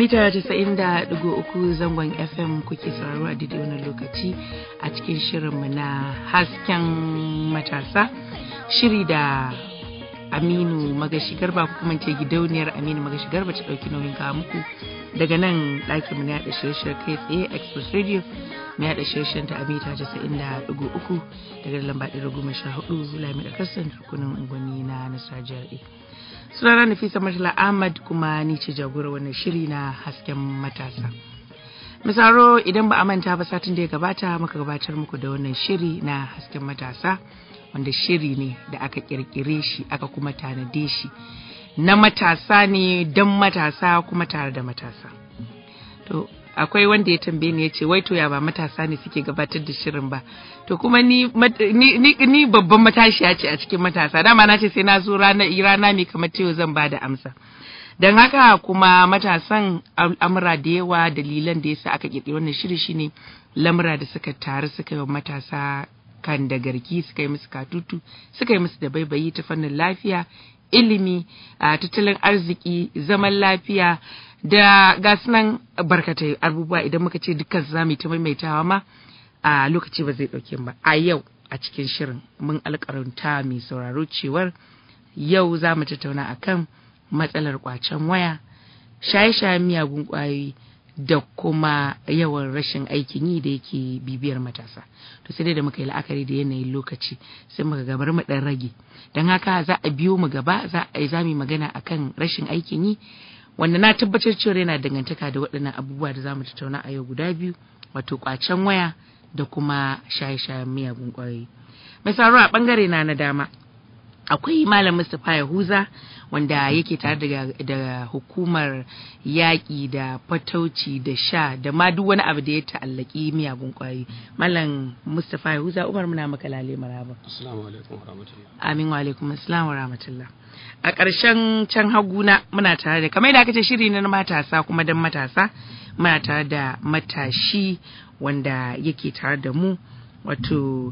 mita 90.3 zangon fm kuke sauraro a daidai wannan lokaci a cikin shirinmu na hasken matasa shiri da aminu magashi garba ko kuma ce gidauniyar aminu magashi garba ta ɗauki nauyin kawo muku daga nan ɗakinmu na yaɗa shirye kai tsaye express radio na yaɗa shirye ta a mita 90.3 daga lamba 114 lami da kasan rukunin unguwanni na nasarar jihar sunana Nafisa Murtala Ahmad kuma ni ce jagorar wannan shiri na hasken matasa. Misaro idan ba a manta ba satin da ya gabata muka gabatar muku da wannan shiri na hasken matasa wanda shiri ne da aka kirkire shi aka kuma tanade shi na matasa ne don matasa kuma tare da matasa. To akwai wanda ya tambaye ni ya ce wai to ya ba matasa ne suke gabatar da shirin ba to kuma ni ni, ni babban matashiya ce a cikin matasa dama na ce sai na zo rana rana mai kamar cewa zan ba da amsa don haka kuma matasan al'amura da yawa dalilan da yasa aka kirkiri wannan shiri shine lamura da suka taru suka yi wa matasa kan da garki suka yi musu katutu suka yi musu da baibayi ta fannin lafiya ilimi tattalin arziki zaman lafiya da nan barkatai abubuwa idan muka ce dukkan za mu ta maimaitawa ma a lokaci ba zai ɗauke ba a yau a cikin shirin mun alƙaranta mai sauraro cewar yau za mu tattauna akan matsalar kwacen waya shaye-shayen miyagun ƙwayoyi da kuma yawan rashin aikin yi da yake bibiyar matasa to sai dai da muka yi la'akari da yanayin lokaci sai muka gabar mu dan rage don haka za a biyo mu gaba za a yi zami magana akan rashin aikin yi wanda na tabbatar cewa yana dangantaka da waɗannan abubuwa da zamu tattauna a yau guda biyu wato kwacen waya da kuma shaye-shayen miyagun ƙwayoyi mai saro a ɓangare na na dama akwai malam Mustapha Yahuza wanda yake tare da, da hukumar yaƙi da fatauci da sha da ma duk wani abu da ya ta'allaki miyagun ƙwayoyi malam Mustapha Yahuza Umar muna maka lale maraba assalamu alaikum warahmatullahi amin wa alaikum assalam wa rahmatullah a ƙarshen can haguna muna tare da kamar da aka ce shiri na matasa kuma dan matasa muna tare da matashi wanda yake tare da mu wato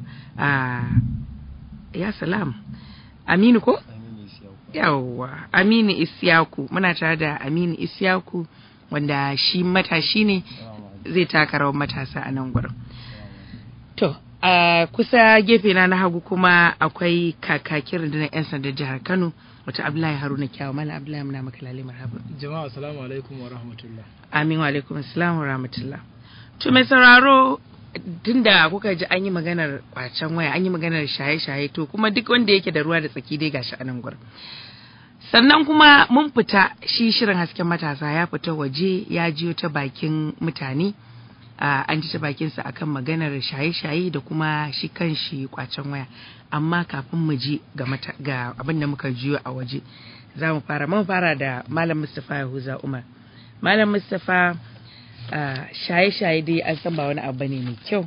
ya salam aminu ko yawwa aminu isyaku muna tare da aminu isyaku wanda shi matashi ne zai taka rawar matasa a nan gurin to a kusa gefe na na hagu kuma akwai kakakin rundunar 'yan sandan jihar kano wata abdullahi haruna kyawu mala abdullahi muna maka lalle marhaba jama'a assalamu alaikum wa rahmatullah amin wa alaikum assalam wa rahmatullah to mai sauraro tunda kuka ji an yi maganar kwacen waya an yi maganar shaye-shaye to kuma duk wanda yake da ruwa da tsaki dai gashi a nan gurin sannan kuma mun fita shi shirin hasken matasa ya fita waje ya jiyo ta bakin mutane an ji ta bakinsa akan maganar shaye-shaye da kuma shi kan shi kwacen waya amma kafin mu ji ga abin da muka jiyo a waje za mu fara mun fara da malam mustapha yahuza umar malam mustapha shaye-shaye dai an san ba wani abu ne mai kyau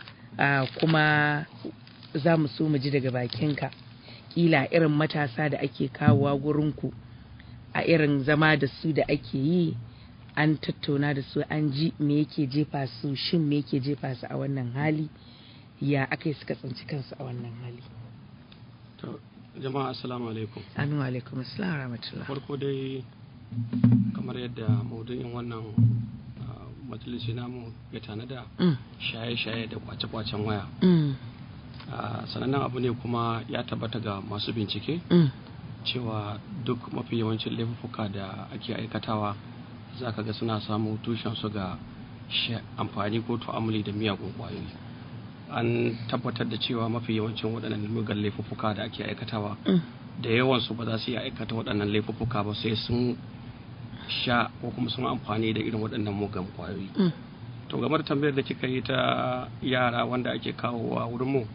kuma za mu so mu ji daga bakinka kila irin matasa da ake kawowa gurinku a irin zama da su da ake yi an tattauna da su an ji me yake jefa su shin me yake jefa su a wannan hali ya aka yi suka tsinci kansu a wannan hali to jama'a assalamu alaikum amin wa alaikum assalam rahmatullah farko dai kamar yadda maudu'in wannan majalisi namu ya tanada shaye-shaye da kwace-kwacen waya sanannen abu ne kuma ya tabbata ga masu bincike cewa duk mafi yawancin laifuka da ake aikatawa za ka ga suna samun tushensu ga amfani ko tu'amuli da miyagun kwayoyi an tabbatar da cewa mafi yawancin waɗannan mugan laifuka da ake aikatawa da yawansu ba za su iya aikata waɗannan laifuka ba sai sun sha ko kuma sun amfani da irin waɗannan mugan kwayoyi to game da tambayar da kika yi ta yara wanda ake kawowa wurin mu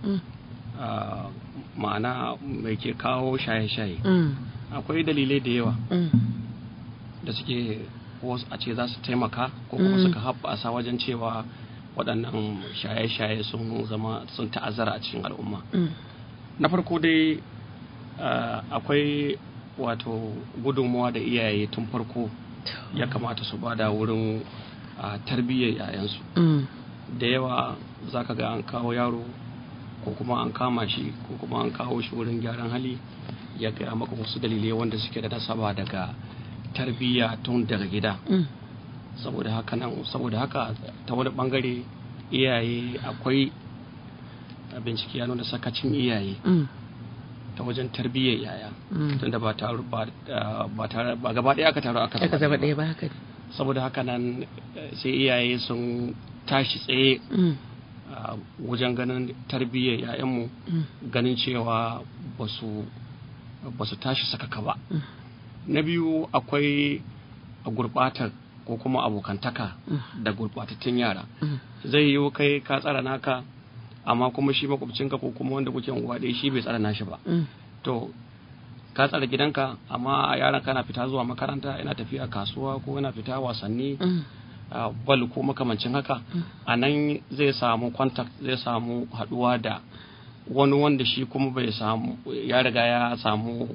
ma'ana mai ke kawo shaye-shaye akwai dalilai da yawa da suke wasu a ce za su taimaka ko kuma suka haɓasa wajen cewa waɗannan shaye-shaye sun zama sun ta'azzara a cikin al'umma na farko dai akwai wato gudunmuwa da iyaye tun farko ya kamata su bada wurin tarbiyyar yayansu da yawa za ka ga an kawo yaro ko kuma an kama shi ko kuma an kawo shi wurin gyaran hali ya gaya maka wasu dalilai wanda suke da nasaba daga tarbiyya tun daga gida saboda haka nan saboda haka ta wani bangare iyaye akwai bincike ya nuna sakacin iyaye ta wajen tarbiyyar yaya tunda ba taru ba ba ba gaba ɗaya aka taru aka aka zama ɗaya ba haka saboda haka nan sai iyaye sun tashi tsaye wajen ganin tarbiyyar yayanmu ganin cewa ba su tashi sakaka ba na biyu akwai gurbatar ko kuma abokantaka da gurbatattun yara zai yiwu kai ka tsara naka amma kuma shi makwabcinka ko kuma wanda kuke unguwa ɗaya shi bai tsara nashi ba to ka tsara gidanka amma yaran kana fita zuwa makaranta yana tafiya kasuwa ko yana fita wasanni bal ko makamancin haka a nan zai samu contact zai samu haduwa da wani wanda shi kuma bai samu ya riga ya samu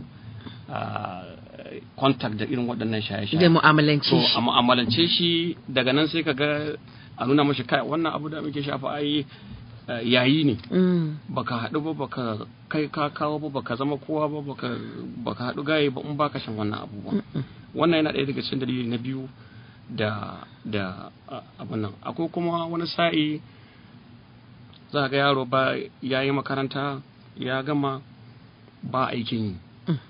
contact da irin waɗannan shaye-shaye da mu'amalance shi a mu'amalance shi daga nan sai ka ga a nuna mashi kai wannan abu da muke shafa ai yayi ne baka haɗu ba baka kai ka kawo ba baka zama kowa ba baka baka haɗu gaye ba in baka shan wannan abubuwan wannan yana ɗaya daga cikin dalili na biyu da da abin nan akwai kuma wani sa'i za ga yaro ba ya yi makaranta ya gama ba aikin yi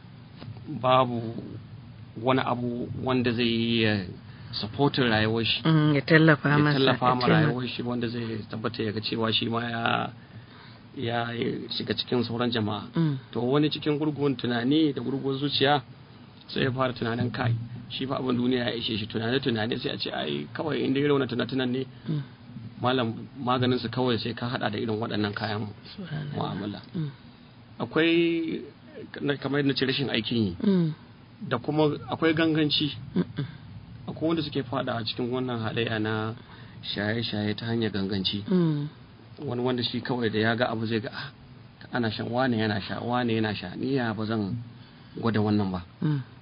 babu wani abu wanda zai yi ya supportin rayuwar shi ya tallafa masa ya tallafa ma rayuwar shi wanda zai tabbata ya ga cewa shi ma ya ya shiga cikin sauran jama'a to wani cikin gurguwan tunani da gurguwar zuciya sai ya fara tunanin kai shi fa abin duniya ya ishe shi tunane tunane sai a ce ai kawai inda irin wannan tunatunan ne malam maganin su kawai sai ka hada da irin waɗannan kayan mu'amala akwai kamar yadda ce rashin aikin yi da kuma akwai ganganci akwai wanda suke fada a cikin wannan halayya na shaye-shaye ta hanyar ganganci wani wanda shi kawai da ya ga abu zai ga ana shan wane yana sha wane yana sha ni ya ba zan gwada wannan ba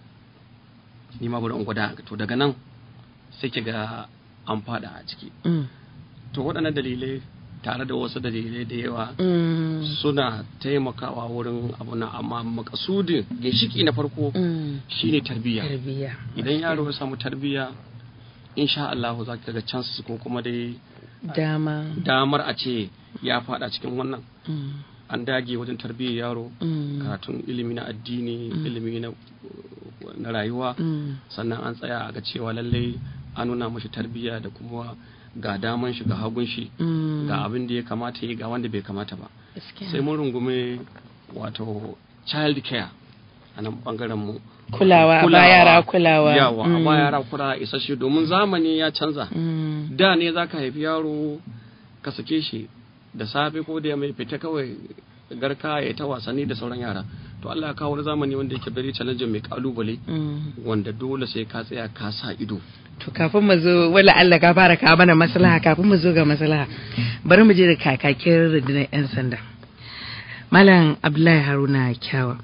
ni ma bari in gwada to daga nan sai ki ga an fada a ciki to waɗannan dalilai tare da wasu dalilai da yawa suna taimakawa wurin abu na amma makasudin ginshiki na farko shine tarbiyya idan yaro ya samu tarbiyya insha Allah za ka ga chances ko kuma dai dama damar a ce ya fada cikin wannan an dage wajen tarbiyyar yaro karatun ilimi na addini ilimi na rayuwa sannan an tsaya a ga cewa lallai an nuna mashi tarbiyya da kuma ga daman shi ga hagun shi ga abin da ya kamata yi ga wanda bai kamata ba sai mun rungume wato child care a nan bangaren mu kulawa a ba yara kulawa yawa a ba yara kulawa isasshe domin zamani ya canza da ne zaka haifi yaro ka sake shi da safe ko da mai fita kawai garka ya ta wasanni da sauran yara to Allah ya kawo wani zamani wanda yake very challenging mai kalubale wanda dole sai ka tsaya ka sa ido to kafin mu zo wala Allah ka fara kawo mana maslaha kafin mu zo ga maslaha bari mu je da kakakin rundunar yan sanda malam Abdullahi Haruna Kyawa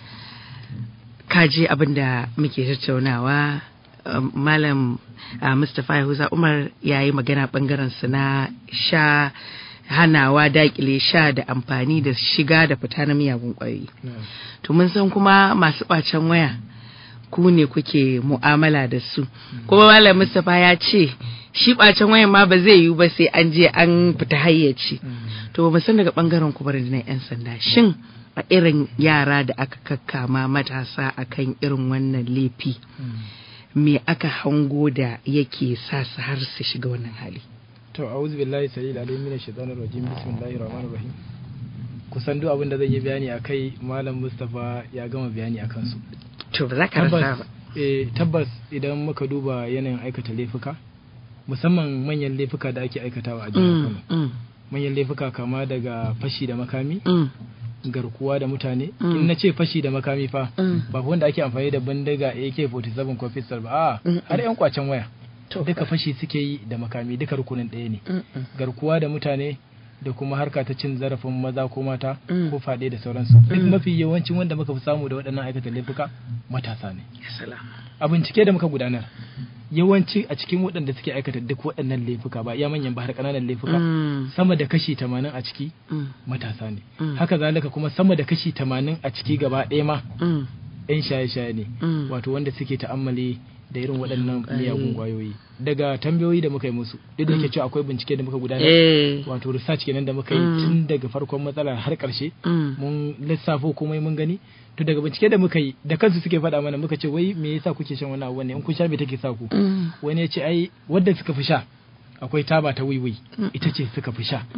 ka je abin da muke tattaunawa malam Mustapha Yahuza Umar ya yi magana bangaren su na sha hanawa dakile sha da amfani da shiga da fita na miyagun kwayoyi. To mun san kuma masu ɓacen waya ku ne kuke mu'amala da su. Kuma Malam Mustapha ya ce shi ɓacen wayan ma ba zai yiwu ba sai an je an fita hayyaci. To ba san daga ɓangaren ku bari na 'yan sanda. Shin a irin yara da aka kakkama matasa akan irin wannan laifi me aka hango da yake sa su har su shiga wannan hali? to a'udhu billahi salil alim min shaitanir rajim bismillahir rahmanir rahim kusan duk abin da zai yi bayani akai malam Mustafa ya gama bayani akan su to ba za ka rasa ba eh tabbas idan muka duba yanayin aikata laifuka musamman manyan laifuka da ake aikatawa a jihar Kano manyan laifuka kama daga fashi da makami garkuwa da mutane in na ce fashi da makami fa ba wanda ake amfani da bindiga AK47 ko pistol ba a har yan kwacen waya duka fashi suke yi da makami duka rukunin ɗaya ne garkuwa da mutane da kuma harka ta cin zarafin maza ko mata ko faɗe da sauransu duk mafi yawancin wanda muka fi samu da waɗannan aikata laifuka matasa ne a bincike da muka gudanar yawanci a cikin waɗanda suke aikata duk waɗannan laifuka ba iya manyan ba har ƙananan laifuka sama da kashi tamanin a ciki matasa ne haka zalika kuma sama da kashi tamanin a ciki gaba ɗaya ma yan shaye-shaye ne wato wanda suke ta'ammali da irin waɗannan miyagun kwayoyi daga tambayoyi da muka yi musu duk da ke cewa akwai bincike da muka gudanar wato research kenan da muka yi tun daga farkon matsalar har ƙarshe mun lissafo komai mun gani to daga bincike da muka yi da kansu suke faɗa mana muka ce wai me yasa kuke shan wannan abu ne in kun sha me take sa ku wani ya ce ai wadda suka fi sha akwai taba ta wiwi ita ce suka fi sha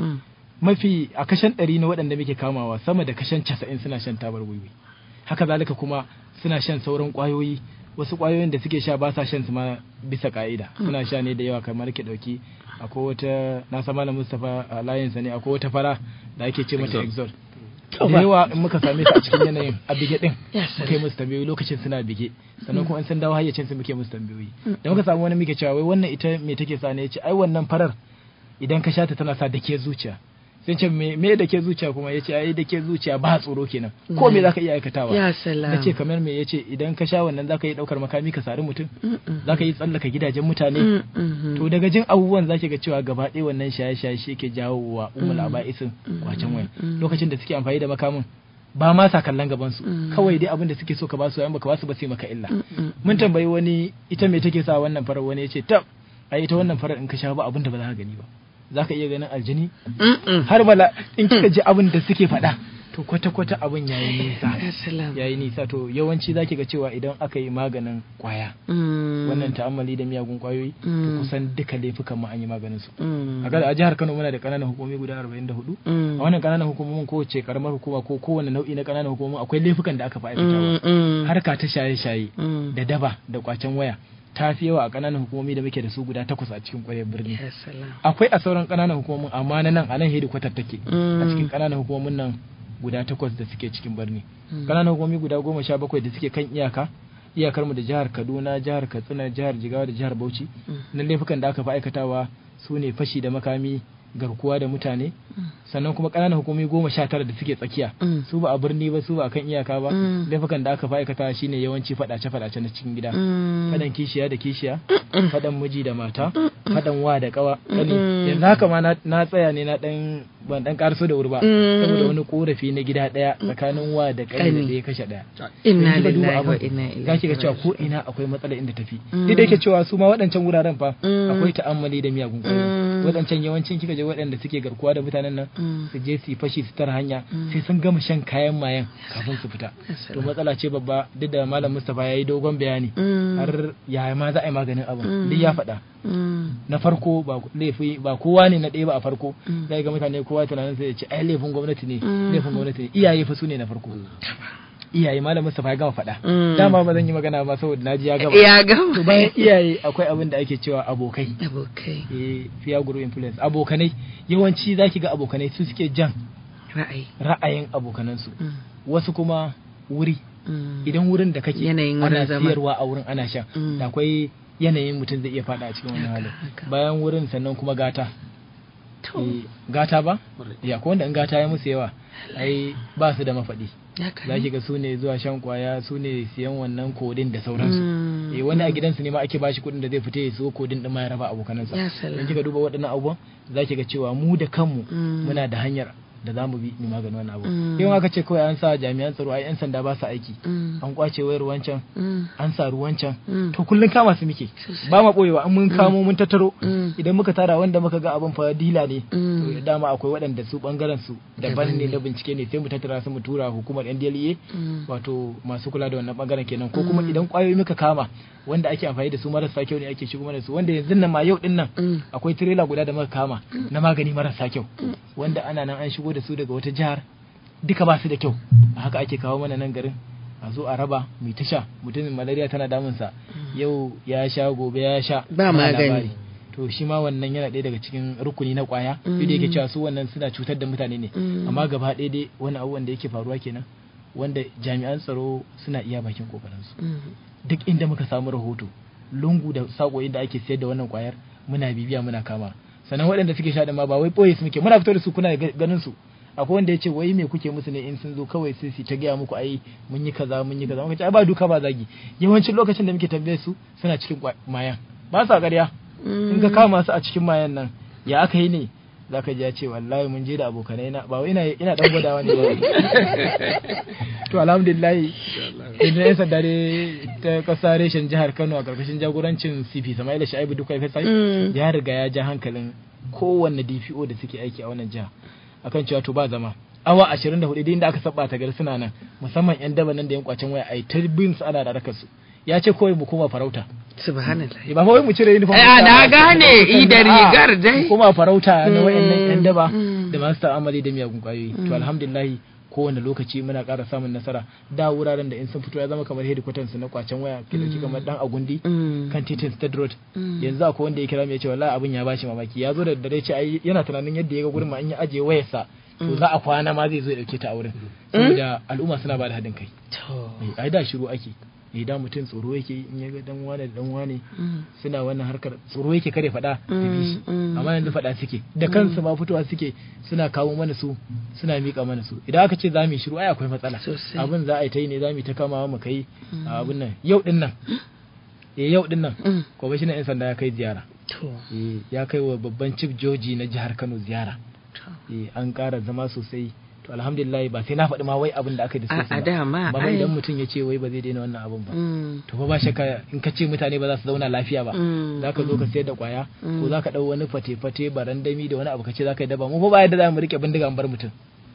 mafi a kashen ɗari na waɗanda muke kamawa sama da kashen casa'in suna shan tabar wiwi haka zalika kuma suna shan sauran ƙwayoyi wasu ƙwayoyin da suke sha ba sa shan su ma bisa ka'ida suna sha ne da yawa kamar ke ɗauki akwai wata na sama na mustapha a layinsa ne akwai wata fara da ake ce mata exol da yawa in muka same su a cikin yanayin a bige din muka yi musu tambayoyi lokacin suna bige sannan kuma in sun dawo hayyacin su muke musu tambayoyi da muka samu wani muke cewa wai wannan ita me take sa ne yace ai wannan farar idan ka sha ta tana sa dake zuciya sai ce me me da ke zuciya kuma yace ai da ke zuciya ba tsoro kenan ko me zaka iya aikatawa ya salam nace kamar me yace idan ka sha wannan zaka yi daukar makami ka sari mutum zaka yi tsallaka gidajen mutane to daga jin abubuwan zaki ga cewa gaba ɗaya wannan shaye-shaye shi ke jawo wa umul aba'isin kwacen waya lokacin da suke amfani da makamin ba ma sa kallon gaban su kawai dai abin da suke so ka ba su yan baka ba su ba sai maka illa mun tambayi wani ita me take sa wannan farar wani yace tab ai ita wannan farar in ka sha ba abin da ba za ka gani ba za ka iya ganin aljini har bala in kika ji abin da suke faɗa to kwata-kwata abin yayi nisa yayi nisa to yawanci zaki ga cewa idan aka yi maganin kwaya wannan ta'ammali da miyagun kwayoyi to kusan duka laifukan ma an yi maganin su a jihar Kano muna da kananan hukumomi guda 44 a wannan kananan hukumomin kowace karamar hukuma ko kowane nau'i na kananan hukumomi akwai laifukan da aka fi aikatawa harka ta shaye-shaye da daba da kwacen waya ta fi yawa a ƙananan hukumomi da muke da su guda takwas a cikin ƙwaryar birni akwai a sauran ƙananan hukumomin amma na nan a nan hedikwatar take a cikin ƙananan hukumomin nan guda takwas da suke cikin birni ƙananan hukumomi guda goma sha bakwai da suke kan iyaka iyakar mu da jihar kaduna jihar katsina jihar jigawa da jihar bauchi na laifukan da aka fi aikatawa su ne fashi da makami garkuwa da mutane sannan kuma ƙananan hukumomi goma sha tara da suke tsakiya su ba a birni ba su ba a kan iyaka ba laifukan da aka fi aikata shine yawanci faɗace faɗace na cikin gida faɗan kishiya da kishiya faɗan miji da mata faɗan wa da ƙawa yanzu haka ma na tsaya ne na ɗan ban ɗan ƙarso da wuri ba saboda wani korafi na gida ɗaya tsakanin wa da ƙani da ya kashe ɗaya inna lillahi wa inna ilaihi zaki ga cewa ko ina akwai matsala inda tafi duk da yake cewa su ma waɗancan wuraren fa akwai ta'ammali da miyagun ƙwayoyi waɗancan yawancin kika je waɗanda suke garkuwa da mutanen nan su je su fashi su tara hanya sai sun gama shan kayan mayan kafin su fita to matsala ce babba duk da malam Mustapha ya yi dogon bayani har ya ma za a yi maganin abin duk ya faɗa na farko ba laifi ba kowa ne na ɗaya ba a farko zai ga mutane kowa tunanin sai ya ce ai laifin gwamnati ne laifin gwamnati ne iyaye fa su ne na farko iyaye malam Mustapha ya gama faɗa dama ba zan yi magana ba saboda naji ya gama ya gama to bayan iyaye akwai abin da ake cewa abokai abokai eh fear group influence abokanai yawanci zaki ga abokanai su suke jan ra'ayi ra'ayin abokanansu wasu kuma wuri idan wurin da kake Yanayin ana wurin zama. siyarwa a wurin ana sha da akwai yanayin mutum zai iya fada a cikin wannan halin haka. bayan wurin sannan kuma gata to Eh, gata ba Kwarai. ya ko wanda in gata ya musu yawa ai ba su da mafaɗi haka za ne. ki ga su ne zuwa shan kwaya su ne siyan wannan kodin da sauransu Mm. eh wani a gidansu ne ma ake bashi kuɗin da zai fita ya siyo kodin din ma ya raba abokanansa Ya salam. in kika duba waɗannan abubuwan za ki ga cewa mu da kanmu Mm. muna da hanyar da za mu bi mu maganin wannan abu Mm. yau aka ce kawai an sa jami'an tsaro ai yan sanda ba su aiki Mm. an kwace wayar wancan Mm. an sa ruwancan Mm. to kullun kama su muke Sosai. ba ma boyewa an mun kamo mun tattaro Mm. idan muka tara wanda muka ga abin fa dila ne Mm. to dama akwai waɗanda su bangaren su daban Daban ne ne. na bincike ne sai mu tattara su mu tura hukumar NDLEA Mm. wato masu kula da wannan bangaren kenan ko kuma idan kwayoyi muka kama wanda ake amfani da su marasa kyau ne ake shigo mana da su wanda yanzu nan ma yau din nan Mm. akwai tirela guda da muka kama na magani marasa kyau wanda ana nan an shigo da su daga wata jihar duka ba su da kyau a haka ake kawo mana nan garin a zo a raba mai ta sha mutumin malaria tana damunsa yau ya sha gobe ya sha Ba magani. labari. to shi ma wannan yana ɗaya daga cikin rukuni na kwaya Mm. duk da yake cewa su wannan suna cutar da mutane ne Mm. amma gaba ɗaya dai wani abubuwan da yake faruwa kenan wanda jami'an tsaro suna iya bakin kokarinsu Mm. duk inda muka samu rahoto lungu da sako inda ake sayar da wannan kwayar muna bibiya muna kama sannan waɗanda suke sha da ma ba wai ɓoye su muke muna fito da su kuna ga- ganin su akwai wanda ya ce wai me kuke musu ne in sun zo kawai sai su ta gaya muku ai mun yi kaza mun yi kaza muka ce ai ba duka ba zagi yawancin lokacin da muke tambaye su suna cikin kwa- mayan ba sa ƙarya in ka kama su a cikin mayan nan ya aka yi ne zaka ji ya ce wallahi mun je da abokanai na ba wai ina ina dan gwadawa ne ba to alhamdulillah idan yan sanda ne ta kasa reshen jihar Kano a karkashin jagorancin CP Samaila Shaibu duka ya sai ya riga ya ja hankalin kowanne DPO da suke aiki a wannan jiha akan cewa to ba zama awa 24 da inda aka saba ta gari suna nan musamman yan daba nan da yan kwacen waya ai tarbin su ana da rakar su ya ce kawai mu koma farauta subhanallah ba fa wai mu cire uniform a na gane idar rigar dai kuma farauta na wayannan yan daba da masu ta'amali da miyagun kwayoyi to alhamdulillah kowane lokaci muna ƙara samun nasara da wuraren da in sun fito ya zama kamar headquarters su na kwacen waya ke dauki kamar dan agundi kan titin state road yanzu akwai wanda ya kira mu ya ce wallahi abin ya bashi mamaki ya zo da dare ce ai yana tunanin yadda ya ga gurin ma in ya aje wayarsa to za a kwana ma zai zo ya dauke ta a wurin saboda al'umma suna ba da haɗin kai ai da shiru ake ne da mutum tsoro yake in ya ga dan wane da dan wane suna wannan harkar tsoro yake kare faɗa da bishi amma yanzu faɗa suke da kansu ma fitowa suke suna kawo mana su suna miƙa mana su idan aka ce za mu yi shiru ai akwai matsala abin za a yi ta yi ne za mu yi ta kamawa mu kai abin nan yau din nan eh yau din nan kwamishinan yan sanda ya kai ziyara ya kai wa babban chief joji na jihar Kano ziyara an ƙara zama sosai to alhamdulillah ba sai na faɗi ma wai abin da aka yi da a dama ba idan mutum ya ce wai ba zai daina wannan abin ba to fa ba shakka in ka ce mutane ba za su zauna lafiya ba za ka zo ka sayar da kwaya ko za ka ɗau wani fate-fate barandami da wani abu ka ce za ka yi daba mu fa ba yadda za mu rike bindiga bar mutum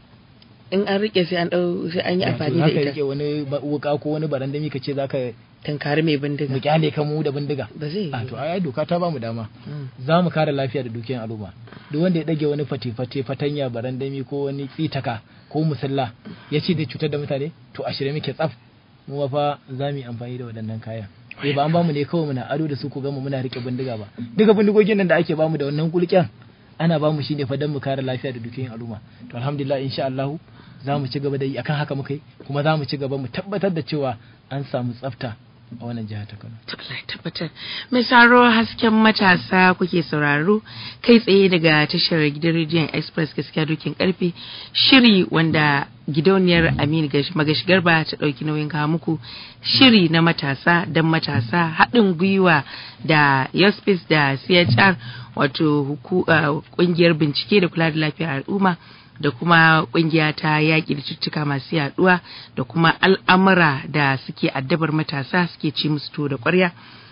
in an rike sai an ɗau sai an yi amfani da ita za ka rike wani wuka ko wani barandami ka ce za ka tankari mai bindiga mu kyale ka mu da bindiga ba zai a to ai doka ta bamu dama za mu kare lafiya da dukiyar al'umma duk wanda ya dage wani fate-fate fatanya barandami ko wani tsitaka ko musalla ya ce zai cutar da mutane to a shirye muke tsaf mu fa za mu yi amfani da waɗannan kayan eh ba an bamu ne kawai muna ado da su ku gama muna rike bindiga ba duka bindigogin nan da ake bamu da wannan kulken ana bamu shi ne fa don mu kare lafiya da dukiyar al'umma to alhamdulillah insha Allah za mu ci gaba da yi akan haka muka yi kuma za mu ci gaba mu tabbatar da cewa an samu tsafta a wannan jihar ta Kano. Allah tabbatar. Mai saro hasken matasa kuke sauraro kai tsaye daga tashar gidan rediyon Express gaskiya dokin karfe shiri wanda gidauniyar Aminu Magashi Garba ta ɗauki nauyin kawo muku shiri na matasa don matasa haɗin gwiwa da Yospis da CHR wato ƙungiyar bincike da kula da lafiyar al'umma da kuma kungiya ta yaƙi da cututtuka masu yaduwa da kuma al'amura da suke addabar matasa suke ci musu to da ƙwarya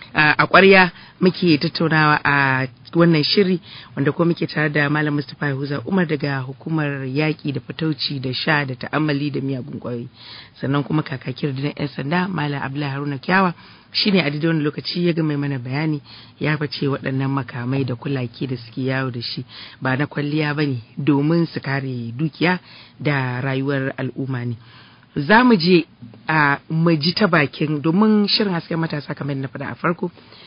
a ƙwarya muke tattaunawa a wannan shiri wanda kuma muke tare da malam mustapha yahuza umar daga hukumar yaƙi da fatauci da sha da ta'ammali da miyagun ƙwayoyi sannan kuma kakakin da 'yan sanda malam abdullahi haruna kyawa shine a daidai wani lokaci ya ga mai mana bayani ya face waɗannan makamai da kulaki da suke yawo da shi ba na kwalliya ba ne domin su kare dukiya da rayuwar al'umma ne za mu je a maji ta bakin domin shirin hasken matasa kamar na faɗa a farko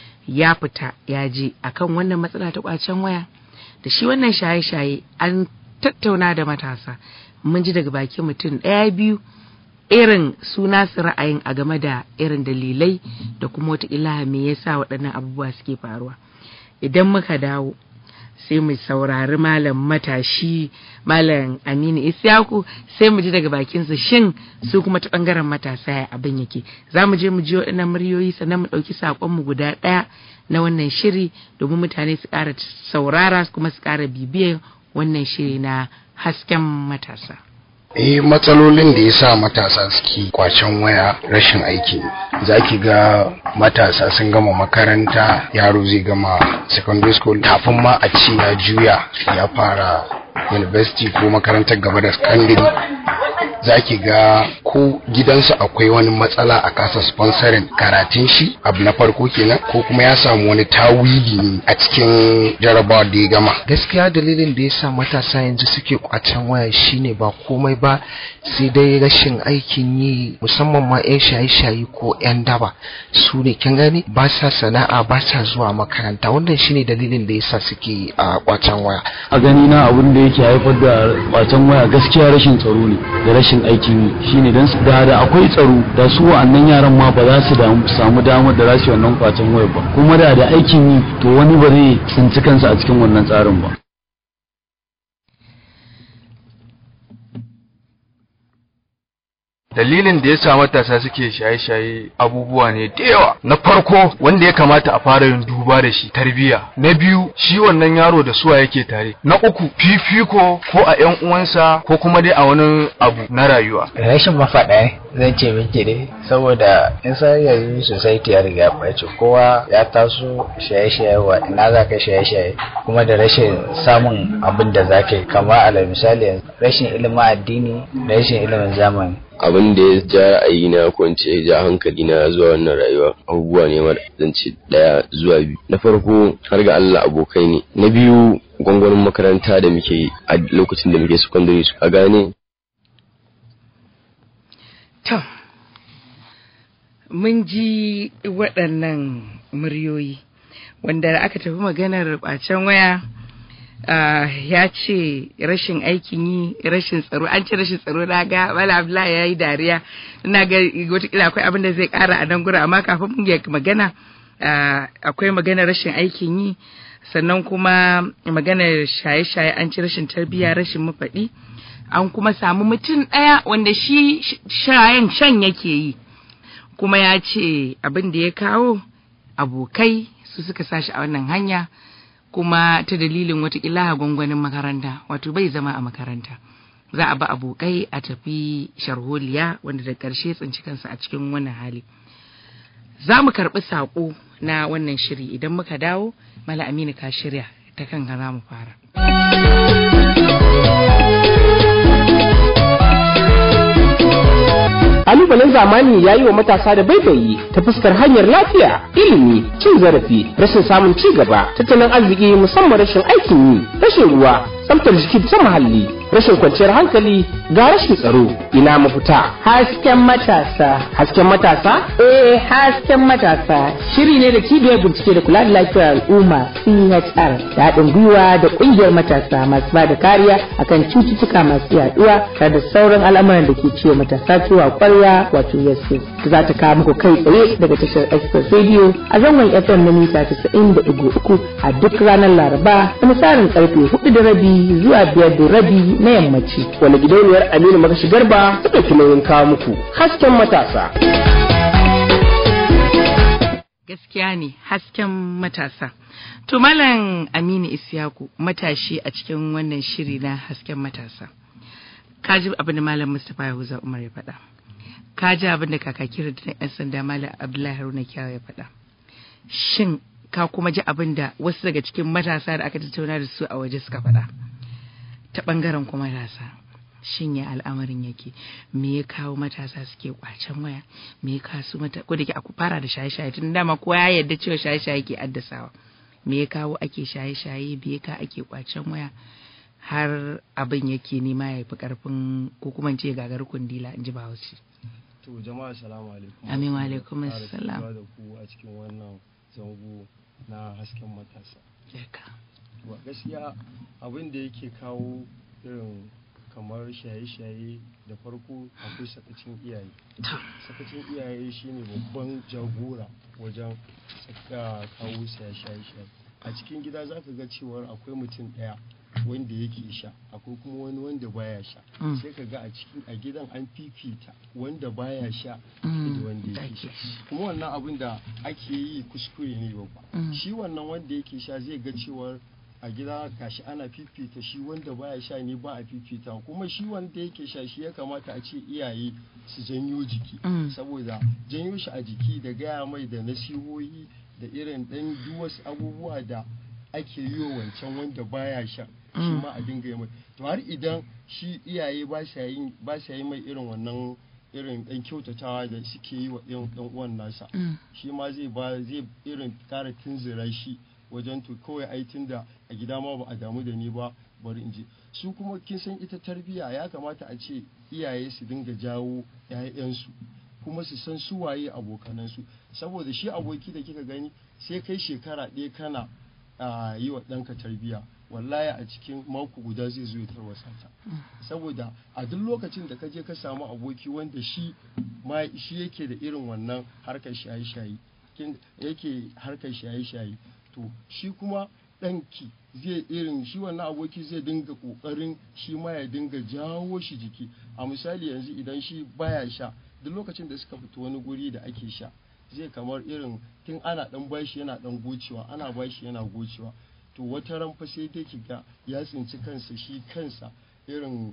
ya fita ya je akan wannan matsala ta kwacen waya da shi wannan shaye-shaye an tattauna da matasa mun ji daga bakin mutum ɗaya biyu irin suna su ra'ayin a game da irin dalilai da kuma wata ilaha me yasa waɗannan abubuwa suke faruwa idan muka dawo sai mu saurari malam matashi malam aminu isyaku sai mu ji daga bakinsa shin su kuma ta ɓangaren matasa ya abin yake za mu je mu ji waɗannan muryoyi sannan mu ɗauki saƙonmu guda ɗaya na wannan shiri domin mutane su ƙara saurara kuma su ƙara bibiyar wannan shiri na hasken matasa. eh matsalolin da ya sa matasa suke kwacen waya rashin aiki za ki ga matasa sun gama makaranta yaro zai gama secondary school kafin ma a ce ya juya ya fara university ko makarantar gaba da secondary za ki ga ko gidansu akwai wani matsala a kasa sponsorin karatun shi abu na farko kenan ko kuma ya samu wani tawili ne a cikin jarabawa da ya gama gaskiya dalilin da ya sa matasa yanzu suke kwacen waya shine ba komai ba sai dai rashin aikin yi musamman ma 'yan shaye-shaye ko 'yan daba su ne kin gani ba sa sana'a ba sa zuwa makaranta wannan shine dalilin da ya sa suke a kwacen waya a gani na abin da yake haifar da kwacen waya gaskiya rashin tsaro ne da rashin aikin yi shine dan da da akwai tsaro da su wa'annan yaran ma ba za su samu damar da za su yi wannan kwacen waya ba kuma da da aikin yi to wani ba zai tsinci kansa a cikin wannan tsarin ba dalilin da ya sa matasa suke shaye-shaye abubuwa ne da yawa na farko wanda ya kamata a fara yin duba da shi tarbiyya na biyu shi wannan yaro da suwa yake tare na uku fifiko ko a yan uwansa ko kuma dai a wani abu na rayuwa rashin mafaɗa zan ce miki ne saboda in san yanzu society ya riga ɓace kowa ya taso shaye-shaye wa ina za ka shaye-shaye kuma da rashin samun abin da za ka yi kama ala misali rashin ilimin addini da rashin ilimin zamani abin da ya ja ra'ayi na ko ya ja hankali na zuwa wannan rayuwa abubuwa ne mara zance daya zuwa biyu na farko har ga Allah abokai ne na biyu gwangwanin makaranta da muke a lokacin da muke secondary su a gane to mun ji waɗannan muryoyi wanda aka tafi maganar bacen waya Uh, ya ce rashin aikin yi rashin tsaro an ce rashin tsaro na ga wala abdullahi ya yi dariya ina ga watakila akwai abin da zai kara a nan gura amma kafin mun yi magana uh, akwai magana rashin aikin yi sannan kuma maganar shaye-shaye an ci rashin tarbiyya rashin mafaɗi an kuma samu mutum ɗaya wanda shi shayen shan yake yi kuma ya ce abin da ya kawo abokai su suka sashi a wannan hanya kuma ta dalilin watakila gwangwanin makaranta wato bai zama a makaranta za a ba abokai a tafi sharholiya wanda da ƙarshe tsinci kansa a cikin wannan hali za mu karɓi saƙo na wannan shiri idan muka dawo mala aminu ka shirya ta kan za mu fara kalubalen zamani ya yi wa matasa da baibayi ta fuskar hanyar lafiya ilimi cin zarafi rashin samun ci gaba tattalin arziki musamman rashin aikin yi rashin ruwa tsaftar jiki ta muhalli rashin kwanciyar hankali ga rashin tsaro ina mafita hasken matasa hasken matasa eh hasken matasa shiri ne da cibiyar bincike da kula da lafiyar al'umma CHR da haɗin gwiwa da ƙungiyar matasa masu ba da kariya akan cututtuka masu yaduwa tare da sauran al'amuran da ke ciwo matasa cewa kwarya wato yasu za ta kawo muku kai tsaye daga tashar express radio a zangon fm na mita 90.3 a duk ranar laraba da misalin karfe 4 da rabi zuwa biyar da rabi na yammaci wani gidauniyar aminu makashi garba ta ɗauki nauyin kawo muku hasken matasa gaskiya ne hasken matasa to malam aminu isyaku matashi a cikin wannan shiri na hasken matasa ka ji abin da malam mustapha yahuza umar ya faɗa ka ji abin da kakaki da yan sanda malam abdullahi haruna kyawu ya faɗa shin ka kuma ji abin da wasu daga cikin matasa da aka tattauna da su a waje suka faɗa ta ɓangaren kuma matasa shin ya al'amarin yake me ya kawo matasa suke kwacen waya me ya kasu mata ko da ke aku fara da shaye-shaye tun dama kowa ya yarda cewa shaye-shaye ke addasawa me ya kawo ake shaye-shaye me ya kawo ake kwacen waya har abin yake nema ya fi karfin ko kuma ce gagar kundila in ji bahaushe to jama'a salamu alaikum amin wa alaikum assalam da ku a cikin wannan zango na hasken matasa wa gaskiya abin da yake kawo irin kamar shaye-shaye da farko akwai sakacin iyaye sakacin iyaye shine babban jagora wajen kawo shaye-shaye a cikin gida za ka ga cewar akwai mutum ɗaya wanda yake sha akwai kuma wani wanda baya sha sai ka ga a cikin a gidan an fifita wanda baya sha da wanda yake sha kuma wannan abin da ake yi kuskure ne babba shi wannan wanda yake sha zai ga cewar a gida gashi ana fifita shi wanda baya sha ne ba a fifita kuma shi wanda yake sha shi ya kamata a ce iyaye su janyo jiki saboda janyo shi a jiki da gaya mai da nasihohi da irin dan duk wasu abubuwa da ake yi wa wancan wanda baya sha shi ma a dinga yi mai to har idan shi iyaye ba sa yi ba sa yi mai irin wannan irin dan kyautatawa da suke yi wa ɗan uwan nasa shi ma zai ba zai irin kara tunzura shi wajen to kawai ai da a gida ma ba a damu da ni ba bari in je su kuma kin san ita tarbiyya ya kamata a ce iyaye su dinga jawo 'ya'yansu kuma su san su waye abokanansu saboda shi aboki da kika gani sai kai shekara ɗaya kana yi wa ɗanka tarbiyya wallahi a cikin mako guda zai zo ya tarwasa ta saboda a duk lokacin da ka je ka samu aboki wanda shi ma shi yake da irin wannan harkar shaye-shaye yake harkar shaye-shaye to shi kuma ɗanki zai irin shi wannan aboki zai dinga ƙoƙarin shi ma ya dinga jawo shi jiki a misali yanzu idan shi baya sha duk lokacin da suka fito wani guri da ake sha zai kamar irin tun ana ɗan bashi yana ɗan gocewa ana bashi yana gocewa to wata ran fa sai dai kiga ya tsinci kansa shi kansa irin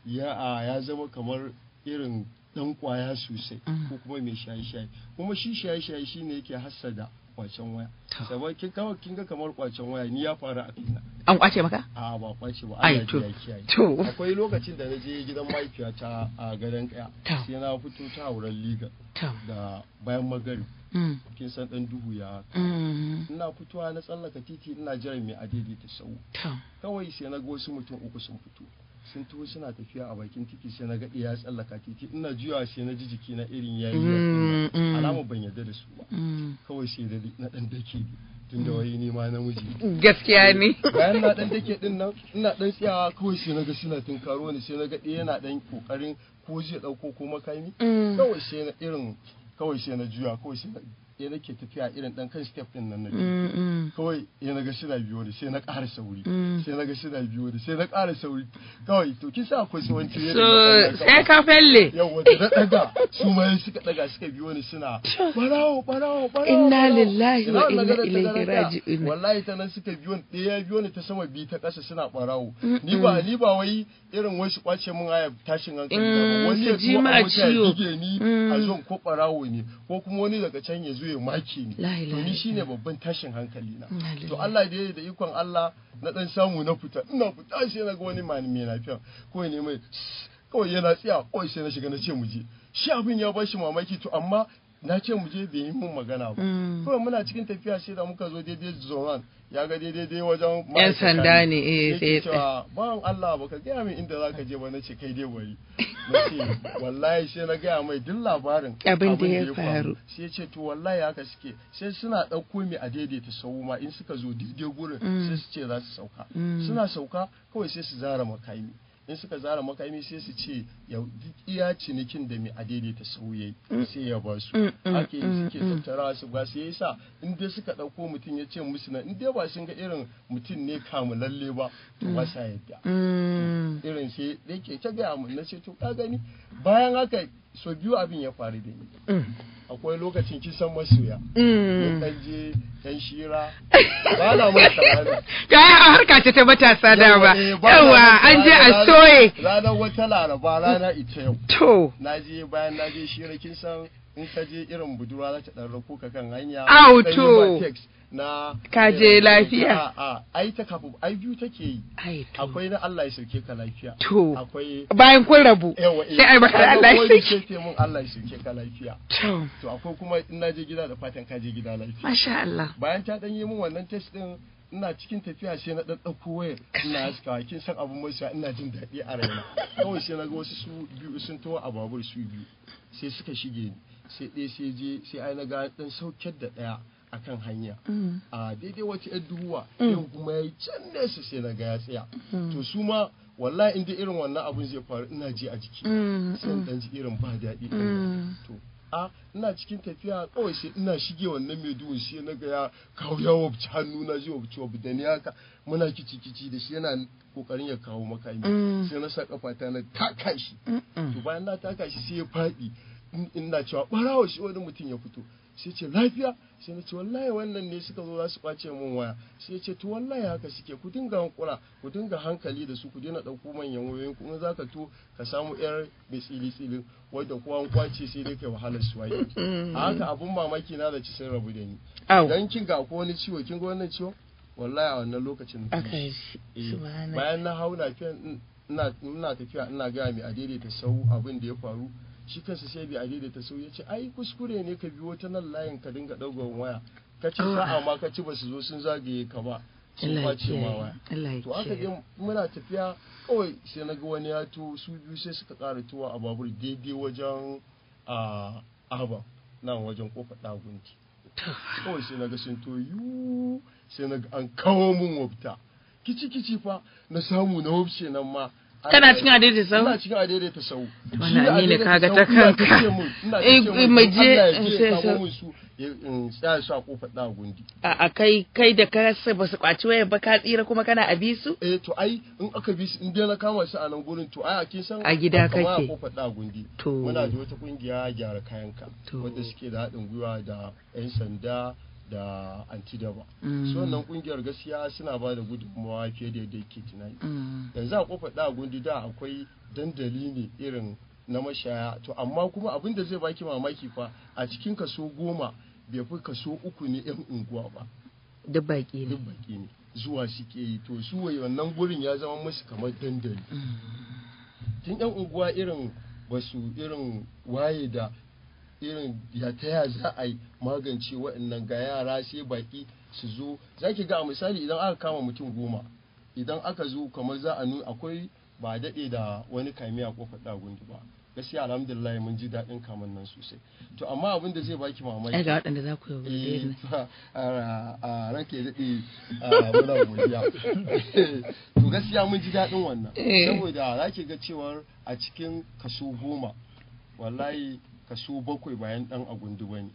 ya ya zama kamar irin dan kwaya sosai ko kuma mai shaye-shaye kuma shi shaye-shaye shine yake hassada kwacen waya saboda kin kawai kin ga kamar kwacen waya ni ya faru a kaina an kwace maka a ba kwace ba Ai, Allah to, ya kiyaye to. akwai lokacin da na je gidan mahaifiyata a gadon kaya sai na fito ta wurin liga da bayan magari Mm. kin san dan duhu ya Mm. ina fitowa na tsallaka titi ina jiran mai adaidaita sau To. kawai sai na ga wasu mutum uku sun fito sun taho suna tafiya a bakin titi sai na ga ɗaya ya tsallaka titi ina juyawa sai na ji jiki na irin yayi Mm, mm. alama ban yarda da su ba Mm. kawai sai da na dan dake tun da wai ni ma namiji Gaskiya ne. bayan na dan dake din nan ina dan tsayawa kawai sai na ga suna tunkaro ni sai na ga ɗaya yana dan kokarin ko zai dauko ko makami Mm. kawai sai na irin kawai sai na juya kawai sai na ya nake tafiya irin dan kan step din nan na biyu. Mm, mm. kawai ya naga suna biyo da sai na ƙara sauri Mm. sai naga suna biyo da sai na ƙara sauri kawai to kin sa akwai sawanci yadda So, na ɗaga sai kawai. ka felle. yawa da na ɗaga su ma suka ɗaga suka biyo ni suna barawo barawo barawo Inna barawo." lillahi wa Ina wannan inna gadon ta ilaihi gadon ɗaya. raji'un. wallahi ta nan suka biyo ni ɗaya ya biyo ni ta sama biyu ta ƙasa suna barawo Mm, ni ba mm. ni ba wai irin wasu kwace mun aya tashin hankali na Mm, ba wani su ya ji tuwo ma a mota ya ciwo. bige ni Mm. a zon ko barawo ne ko kuma wani daga can ya zo ya make ni La to ilaha ni shine babban tashin hankali na Inna to lillahi. Allah da ya da ikon Allah na dan samu na fita ina fita sai na ga wani mani mai lafiya kawai ne mai kawai yana tsaya kawai sai na shiga na ce mu je shi abin ya bashi mamaki to amma na ce mu je bai yi mun magana ba Mm. kawai muna cikin tafiya sai da muka zo daidai zoran ya ga daidai dai wajen Yan ma'aikata sanda ne, eh, Yake sai ya cewa bawan Allah baka gaya min inda zaka je ba na ce kai dai bari na ce wallahi sai na gaya mai duk labarin Abin da ya faru. sai ya ce to wallahi haka suke sai suna ɗauko mai a daidaita sau ma in suka zo daidai gurin Mm. sai su ce za su sauka Mm. suna sauka kawai sai su zara makami in suka zara makami sai su ce ya duk iya cinikin da mai a daidaita sau yayi Mm. sai ya ba su Mm, mm, ake mm, suke mm. tattara su ba su yasa in dai suka ɗauko mutum ya ce musu na in dai ba sun ga irin mutum ne kamulalle ba to ba sa yadda Mm. irin sai da yake ta gaya mun na ce to ka gani bayan haka so biyu abin ya faru da ni Mm. akwai lokacin kisan masoya Mm. mun dan je yan shira ba na manta rana Kaya a harka ce ta matasa dama. eh, ba na Yawa manta an je a ranar- soye. ranar wata laraba rana ita yau To. na je bayan na je shira kin san in ka je irin budurwa za ta dan rako ka kan hanya Au, dan yi to. ma text na Ka je irin- lafiya. a a ai ta kafin ai biyu take yi Ai to. akwai na Allah ya sauke ka lafiya To. akwai Bayan kun rabu. yawa eh, Sai ai maka kaga Allah ya wani sauke. ce mun Allah ya sauke ka lafiya To. to akwai kuma in na je gida da fatan ka je gida lafiya Masha Allah. bayan ta dan yi min wannan test din ina cikin tafiya sai na dan dauko wayar ina haskawa kin san abun mai sa ina jin daɗi a raina kawai sai na ga wasu su biyu sun tawo a babur su biyu sai suka shige ni sai ɗaya sai je sai ai na ga dan saukar da ɗaya akan hanya Mm. a daidai wata yar duhuwa Mm. yau kuma yayi can nesa sai na ga ya tsaya Mm. to su ma wallahi inda irin wannan abun zai faru ina ji a jiki Mm, sai in mm. dan ji irin ba daɗi ɗin Mm. nan. to a ina cikin tafiya kawai sai ina shige wannan mai duhun sai na ga ya kawo ya wabci hannu na ji wabci wabci da ni haka muna kici kici da shi yana kokarin ya kawo makami Mm. sai na sa kafata na taka shi Mm-mm. to bayan na taka shi sai ya faɗi in- ina cewa ɓarawo shi wani mutum ya fito sai ce lafiya sai na ce wallahi wannan ne suka zo za su kwace min waya sai ya ce to wallahi haka suke ku dinga hankula ku dinga hankali da su ku daina ɗauko manyan wayoyin ku in za ka to ka samu yar mai tsili tsilin wadda kuwa an kwace sai dai kai wahalar su waye Mm. a haka abun mamaki na da ci sun rabu da ni Au. dan kin ga ko wani ciwo kin ga wannan ciwo wallahi a wannan lokacin na Aka yi shi. shi. Eh, Subhanallah. bayan na hau lafiya ina ina tafiya ina gaya mai adaidaita sau abin da ya faru shi kansa sai bai adaidaita sau ya ce ai kuskure ne ka biyo ta nan layin ka dinga ɗaukan waya ka ce sa'a ma ka ci ba su zo sun zagaye ka ba sun Allah ya kwace ma kiyaye. waya Allah ya to aka kiyaye. je muna tafiya kawai sai na ga wani ya to su biyu sai suka ƙara tuwa a babur daidai wajen a aba nan wajen kofar ɗagunti kawai sai na ga sun to yu sai na ga an kawo mun wabta kici kici fa na samu na wabce nan ma kana cikin adaidaita sau ina cikin adaidaita sau wannan ne kaga ta kanka eh mu je sai sai su in tsaya su a kofar da gundi a kai kai da ka ba su kwaci wayar ba ka tsira kuma kana a bisu eh to ai in aka bi su in dai na kama su a nan gurin to ai a kin san a gida kake a kofar da gundi to muna da wata kungiya gyara kayanka wanda suke da haɗin gwiwa da yan sanda da antidaba su wannan kungiyar gaskiya suna ba da gudunmawa fiye da yadda yake tunani yanzu a kofar da gundi da akwai dandali ne irin na mashaya to amma kuma abin da zai baki mamaki fa a cikin kaso goma bai fi kaso uku ne yan unguwa ba duk baki ne duk baki ne zuwa suke yi to su wannan gurin ya zama musu kamar dandali tun yan unguwa irin basu irin waye da irin ya ta ya za a yi magance waɗannan ga yara sai baki su zo za ki ga a misali idan aka kama mutum goma idan aka zo kamar za a nuna akwai ba daɗe da wani kamiya kofar ɗagundi ba gaskiya alhamdulillah mun ji daɗin kaman nan sosai to amma abin da zai baki mamaki ga waɗanda za ku yi a ranke daɗe muna godiya to gaskiya mun ji daɗin wannan saboda za ki ga cewar a cikin kaso goma wallahi kaso bakwai bayan ɗan agundu ba ne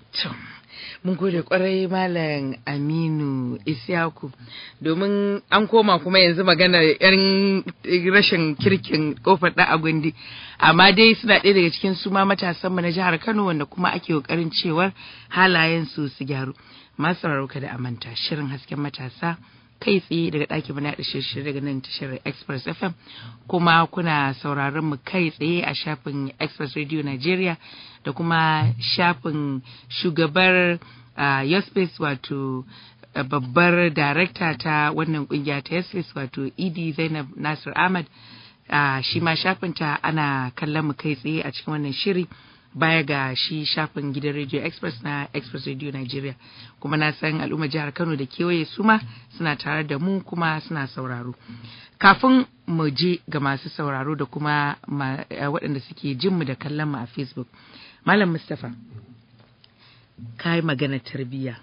mun gode kwarai malam aminu isyaku domin an koma kuma yanzu magana yan rashin kirkin kofar da agundi amma dai suna ɗaya daga cikin su ma matasanmu na jihar kano wanda kuma ake kokarin cewar halayen su su gyaru masu rarauka da amanta shirin hasken matasa kai tsaye daga ɗakin mana da shirye daga nan tashar express fm kuma kuna sauraron mu kai tsaye a shafin express radio nigeria da kuma shafin shugabar uh, yospace wato uh, babbar darakta ta wannan kungiya ta yospace wato ed zainab nasir ahmad uh, shi ma shafinta ana kallon mu kai tsaye a cikin wannan shiri baya ga shi shafin gidan radio express na express radio nigeria kuma na san al'ummar jihar kano da kewaye su ma suna tare da mu kuma suna sauraro kafin mu je ga masu sauraro da kuma waɗanda suke jin mu da kallon mu a facebook malam mustapha ka yi magana tarbiyya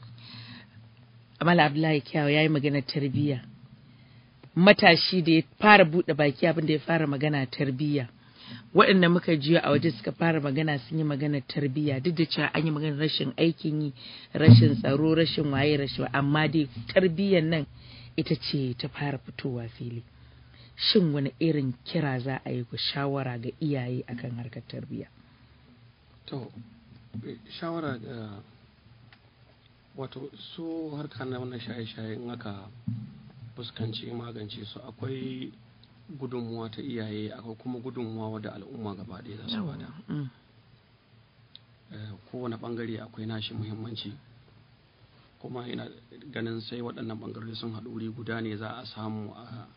malam abdullahi kyawu ya yi magana tarbiyya matashi da ya fara buɗe baki abin da ya fara magana tarbiyya waɗanda muka jiya a waje suka fara magana sun yi magana tarbiyya duk da cewa an yi magana rashin aikin yi rashin tsaro rashin waye rashin amma dai tarbiyyar nan ita ce ta fara fitowa fili shin wani irin kira za a yi ku shawara ga iyaye akan harkar tarbiyya to shawara ga wato su harka na wannan shaye-shaye in aka fuskanci magance su akwai gudunmuwa ta iyaye akwai kuma gudunmuwa wadda al'umma gaba ɗaya za su bada kowane ɓangare akwai nashi muhimmanci kuma ina ganin sai waɗannan ɓangarori sun haɗu wuri guda ne za a samu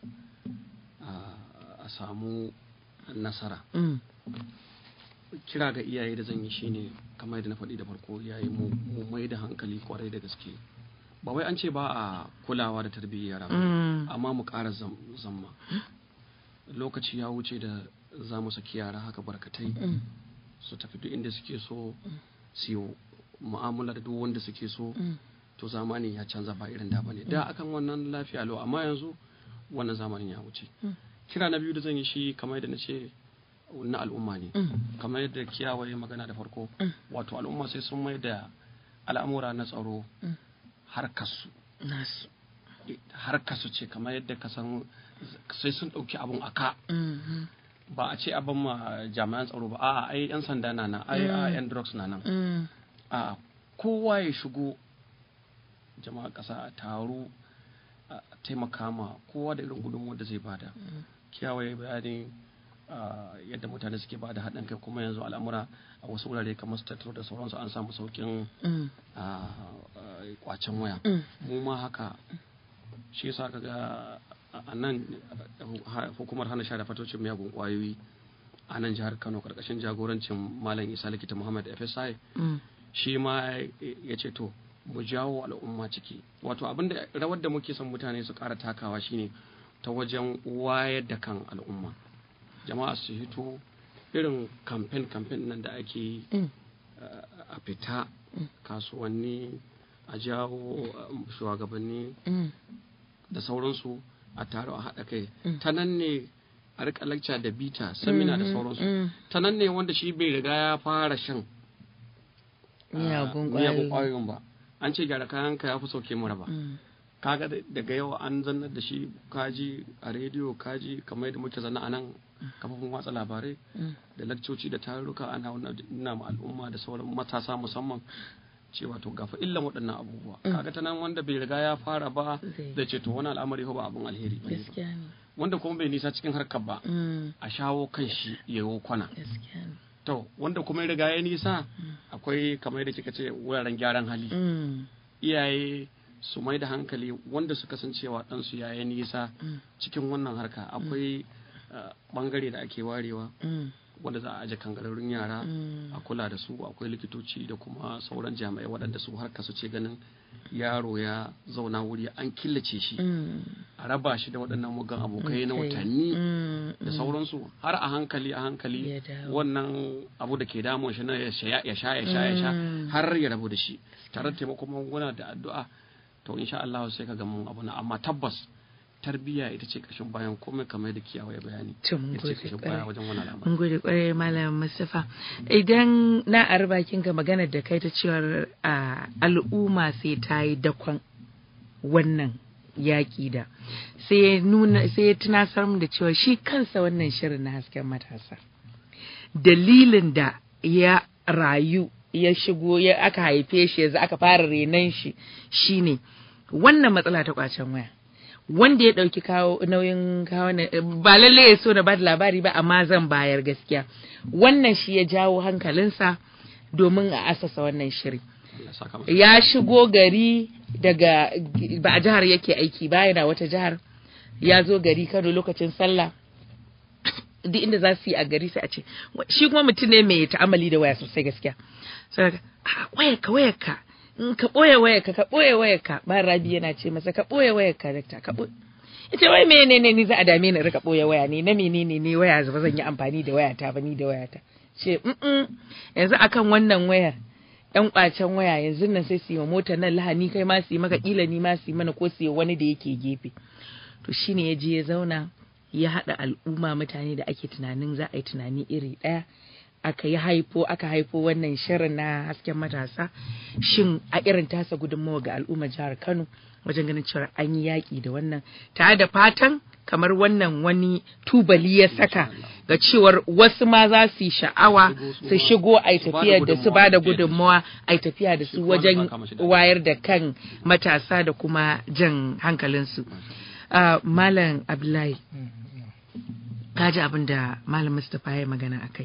a samu nasara kira ga iyaye da zan yi shine kamar yadda na faɗi da farko iyaye mu mai da hankali kwarai da gaske ba wai an ce ba a kulawa da tarbiyyar yara amma mu ƙara zamma lokaci ya wuce da za mu saki yara haka barkatai su tafi duk inda suke so su yi mu'amala da duk wanda suke so to zamani ya canza ba irin da bane da akan wannan lafiya lau amma yanzu wannan zamanin ya wuce kira na biyu da zan yi shi kamar yadda na ce na al'umma ne kamar yadda kiyawaye magana da farko wato al'umma sai sun mai da al'amura na tsaro harkarsu harkarsu ce kamar yadda ka san sai sun ɗauki abun aka ba a ce abin ma jami'an tsaro ba a ai yan sanda na nan ai a yan drugs na nan a kowa ya shigo jama'a ƙasa a taro a taimaka ma kowa da irin gudunmuwar da zai bada kiyawaye bayanin yadda mutane suke ba da haɗin kai kuma yanzu al'amura a wasu wurare kamar su tattaro da sauransu an samu saukin kwacen waya mu ma haka shi yasa kaga a nan hukumar hana sha da fatocin miyagun kwayoyi a nan jihar kano karkashin jagorancin malam isa likita muhammad fsi shi ma ya ce to mu jawo al'umma ciki wato abinda rawar da muke son mutane su ƙara takawa shine ta wajen wayar da kan al'umma jama'a su hito irin kamfen kamfen nan da ake a fita kasuwanni a jawo shugabanni da sauransu a taro a haɗa kai ta nan ne a rika lecture da bita seminar da sauransu ta nan ne wanda shi bai riga ya fara shan miyagun ƙwayoyin ba an ce gyara kayan ka ya fi sauke mura ba kaga daga yau an zannar da shi kaji a rediyo kaji kamar yadda muke zanna a nan kafofin watsa labarai da lakcoci da tarurruka ana nuna ma al'umma da sauran matasa musamman cewa to gafa illan waɗannan abubuwa kaga ta nan wanda bai riga ya fara ba da ce to wani al'amari ba abun alheri ba wanda kuma bai nisa cikin harkar ba a shawo kan shi ya yi kwana to wanda kuma ya riga ya nisa akwai kamar yadda kika ce wuraren gyaran hali iyaye su mai da hankali wanda suka san cewa ɗansu ya yi nisa cikin wannan harka akwai bangare da ake warewa wanda za a aje kangararrun yara a kula da su akwai likitoci da kuma sauran jami'ai waɗanda su harka su ce ganin yaro ya zauna wuri an killace shi a raba shi da waɗannan mugan abokai na watanni da sauransu har a hankali a hankali wannan abu da ke damun shi na ya sha ya sha ya sha har ya rabu da shi tare da taimakon magunguna da addu'a to insha Allah sai ka ga mun abu na amma tabbas tarbiyya ita ce kashin bayan komai kamar da kiyawa ya bayani to mun gode kwarai wajen wannan al'amari mun gode kwarai malam Mustafa idan na arba kin ga magana da kai ta cewar al'umma sai ta yi dakon wannan yaƙi da sai nuna sai ya tunasar mu da cewa shi kansa wannan shirin na hasken matasa dalilin da ya rayu ya shigo ya aka haife shi yanzu aka fara renon shi shine wannan matsala ta kwacen waya wanda ya ɗauki kawo nauyin kawo ba lalle ya so na ba da labari ba amma zan bayar gaskiya wannan shi ya jawo hankalinsa domin a asasa wannan shiri ya shigo gari daga ba a jihar yake aiki ba yana wata jihar ya zo gari kano lokacin sallah duk inda za su yi a gari sai a ce shi kuma mutum ne mai ta'amali da waya sosai gaskiya sai wayarka wayarka in ka ɓoye wayarka ka ɓoye wayarka ba rabi yana ce masa ka ɓoye wayarka dakta ka ɓoye ita wai menene ni za a dame ni rika ɓoye waya ne na menene ne waya ba zan yi amfani da wayata ba ni da wayata ce yanzu akan wannan wayar yan kwacen waya yanzu nan sai su yi wa motar nan lahani kai ma su yi maka kila ni ma su yi mana ko su yi wani da yake gefe to shine ya je ya zauna ya haɗa al'umma mutane da ake tunanin za a yi tunani iri ɗaya aka yi haifo aka haifo wannan shirin na hasken matasa shin a irin tasa gudunmawa ga al'ummar jihar kano wajen ganin cewa an yi yaƙi da wannan tare da fatan kamar wannan wani tubali ya saka ga cewar wasu ma za su yi sha'awa su shigo a tafiya da su ba da gudunmawa a tafiya da su wajen wayar da kan matasa da kuma jan hankalinsu malam abdullahi kaji abin da malam mustapha ya magana a kai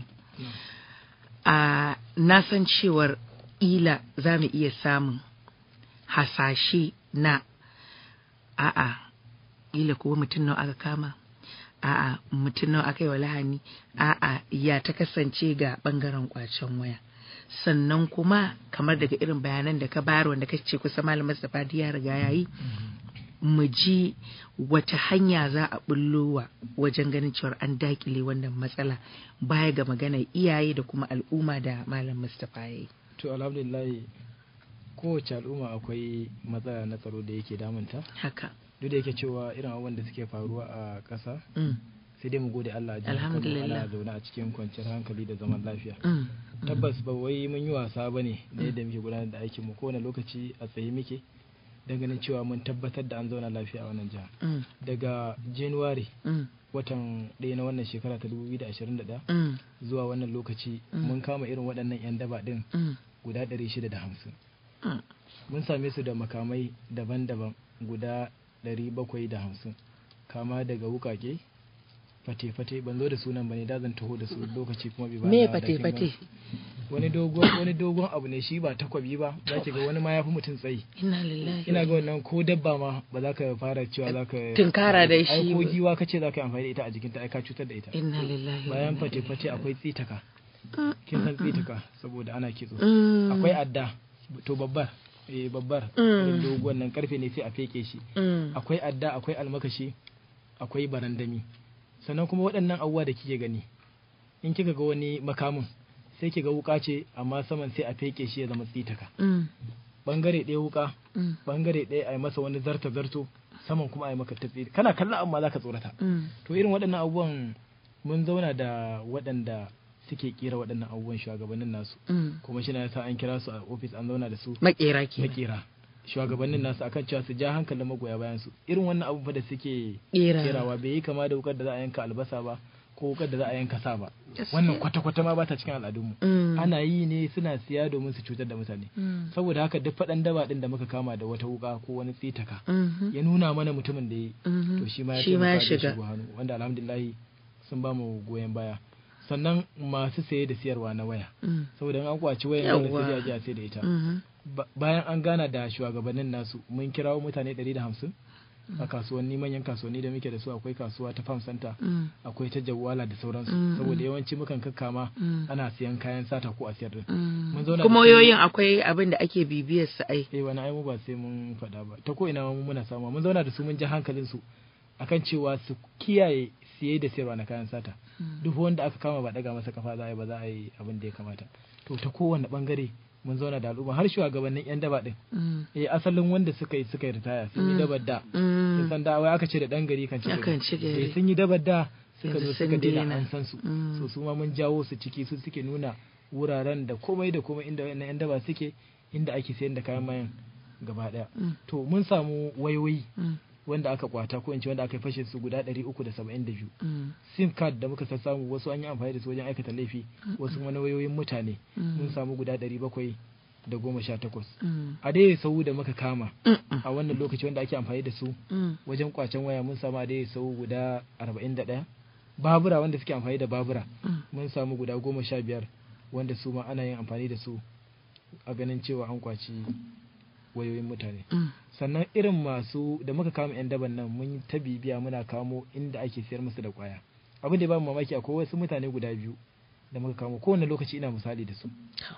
na san cewar ila za mu iya samun hasashe na a'a ila kuwa mutum nawa aka kama a'a mutum nawa aka yi wa lahani a'a ya ta kasance ga bangaren kwacen waya sannan kuma kamar daga irin bayanan da ka bayar wanda ka ce kusa malam Mustapha ya riga yayi mu ji wata hanya za a bullowa wajen ganin cewar an dakile wannan matsala baya ga magana iyaye da kuma al'umma da malam Mustapha ya yi. To alhamdulillah kowace al'umma akwai matsala na tsaro da yake damunta. Haka. Duk da yake cewa irin abubuwan da suke faruwa a ƙasa. sai dai mu gode Allah a Alhamdulillah. ana zaune a cikin kwanciyar hankali da zaman lafiya. Tabbas ba wai mun yi wasa bane da yadda muke gudanar da aikin mu kowane lokaci a tsaye muke. don ganin cewa mun tabbatar da an zauna lafiya a wannan jiha daga january watan ɗaya na wannan shekara ta 2021 zuwa wannan lokaci mun kama irin waɗannan 'yan daba ɗin guda 650 mun same su da makamai daban-daban guda 750 kama daga wukake fate-fate ban zo da sunan bane da zan taho da su lokaci kuma bai ba me fate-fate wani dogon wani dogon abu ne shi ba takwabi ba za ki ga wani ma ya fi mutum tsayi ina lillahi ina ga wannan ko dabba ma ba za ka fara cewa za ka tunkara da shi ai ko giwa ka ce za ka yi amfani da ita a jikinta ai ka cutar da ita inna lillahi bayan fate-fate akwai tsitaka kin san tsitaka saboda ana kitso akwai adda to babbar eh babbar dogon nan karfe ne sai a feke shi akwai adda akwai almakashi akwai barandami sannan kuma waɗannan abubuwa da kike gani in kika ga wani makamin sai ki ga wuka ce amma saman sai a feke shi ya zama tsitaka bangare ɗaya wuka bangare ɗaya a yi masa wani zarta zarto saman kuma a yi maka tafi kana kallon amma za ka tsorata to irin waɗannan abubuwan mun zauna da waɗanda suke kera waɗannan abubuwan shugabannin nasu kuma shi na yasa an kira su a ofis an zauna da su makera ke makera shugabannin nasu akan cewa su ja hankalin magoya bayan su irin wannan abu da suke Kera. kerawa bai yi kama da wukar da za a yanka albasa ba ko wukar da za a yanka sa ba wannan kwata-kwata ma ba ta cikin al'adunmu Mm. ana yi ne suna siya domin su cutar da mutane Mm. saboda haka duk faɗan daba ɗin da muka kama da wata wuka ko wani tsitaka Mhm. ya nuna mana mutumin da ya yi Mhm. to shi ma ya Shi ma ya taimaka da shiga. shigo hannu wanda alhamdulillahi sun ba mu goyon baya sannan masu saye da siyarwa na waya Mm. saboda in an kwaci wayan dole Yawwa. sai dai a je a sai da ita Mhm. Ba- bayan an gana da shugabannin nasu mun kirawo mutane 150 a kasuwanni manyan kasuwanni da muke da su akwai kasuwa ta farm center Mm. akwai ta jawala da sauransu Mm, saboda mm. yawanci mukan kakkama Mm. ana siyan kayan sata ko a siyar din Mm. mun zauna kuma da su- wayoyin akwai abin da ake bibiyar su ai eh wani ai mu ba sai mun faɗa ba ta ko ina ma mu muna samu mun zauna da su mun ji hankalin su akan cewa su kiyaye siye da sayarwa na kayan sata duk wanda aka kama ba daga masa kafa za a yi ba za a yi abin da ya kamata to ta kowane bangare mun zauna da al'umma har shugabannin yan daba din Mm. eh asalin wanda suka yi suka yi ritaya sun yi Mm. dabar da Mm. sun san da wai aka ce da dan gari kan ci Akan ci gari. eh sun yi dabar da suka Yanzu zo sun suka daina daina. an san su Mm. so su ma mun jawo su ciki su suke nuna wuraren da komai da komai inda wayannan yan daba suke inda ake sayar da kayan mayan gaba daya Mm. to mun samu wayoyi Mm. wanda aka kwata ko in ce wanda aka fashe su guda 372 Mm. sim card da muka samu wasu an yi amfani da su wajen aikata laifi wasu wani wayoyin mutane Mm. mun samu guda 700 da goma sha takwas Mm. a dai sau da muka kama Mm-mm. a wannan lokaci wanda ake amfani da su Mm. wajen kwacen waya mun samu a dai sau guda 41 babura wanda suke amfani da babura Mm. mun samu guda goma sha biyar wanda su ma ana yin amfani da su a ganin cewa an kwaci wayoyin mutane Mm. sannan irin masu da muka kama 'yan daban nan mun ta bibiya muna kamo inda ake siyar musu da kwaya abin da ya ba mu mamaki akwai wasu mutane guda biyu da muka kamo kowane lokaci ina misali da su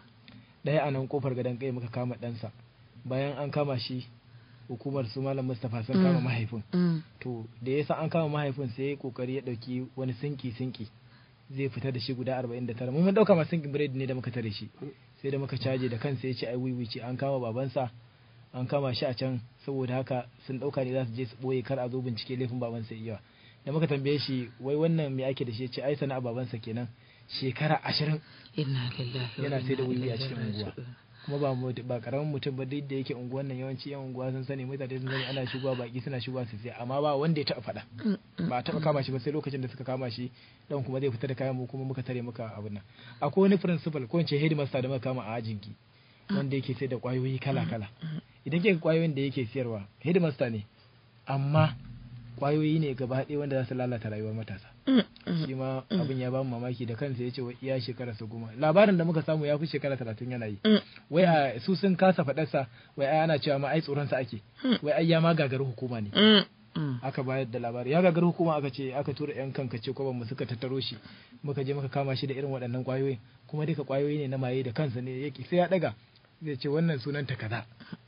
ɗaya a nan kofar gadon kai muka kama ɗansa bayan an kama shi hukumar su malam mustapha sun kama Mm. mahaifin Mm. to da yasa an kama mahaifin sai ya kokari ya dauki wani sinki sinki zai fita da shi guda 49 mun mun dauka ma sinkin biredi ne da muka tare shi sai da muka caje da kansa ya ce ai wiwi ce an kama babansa an kama shi a can saboda haka sun dauka ne za su je su boye kar a zo bincike laifin babansa iya da muka tambaye shi wai wannan me ake da shi ya ce ai sana'a babansa kenan shekara ashirin Inna lillahi wa yana sai da inna wiwi a ilaihi cikin unguwa raji'un. kuma ba mu ba karamin mutum ba duk da yake unguwan nan yawanci yan unguwa sun sani mutane sun sani ana shigowa baki suna shigowa su sai amma ba wanda ya taɓa faɗa ba a taɓa kama shi ba sai lokacin da suka kama shi dan kuma zai fita da kayan mu kuma muka tare muka abin nan akwai wani principal ko in ce headmaster da muka kama a ajinki wanda yake sai da kwayoyi kala kala idan ke kwayoyin da yake siyarwa headmaster ne amma kwayoyi ne gaba ɗaya wanda za su lalata rayuwar matasa shi ma abin ya ba mu mamaki da kansa ya ce wai iya shekara su goma labarin da muka samu ya fi shekara talatin yana yi wai a su sun kasa faɗarsa wai ai ana cewa ma ai tsoronsa ake wai ai ya ma gagari hukuma ne aka bayar da labari ya gagari hukuma aka ce aka tura yan kanka ce kwaban mu suka tattaro shi muka je muka kama shi da irin waɗannan kwayoyi kuma duka kwayoyi ne na maye da kansa ne yake sai ya daga zai ce wannan sunan ta kaza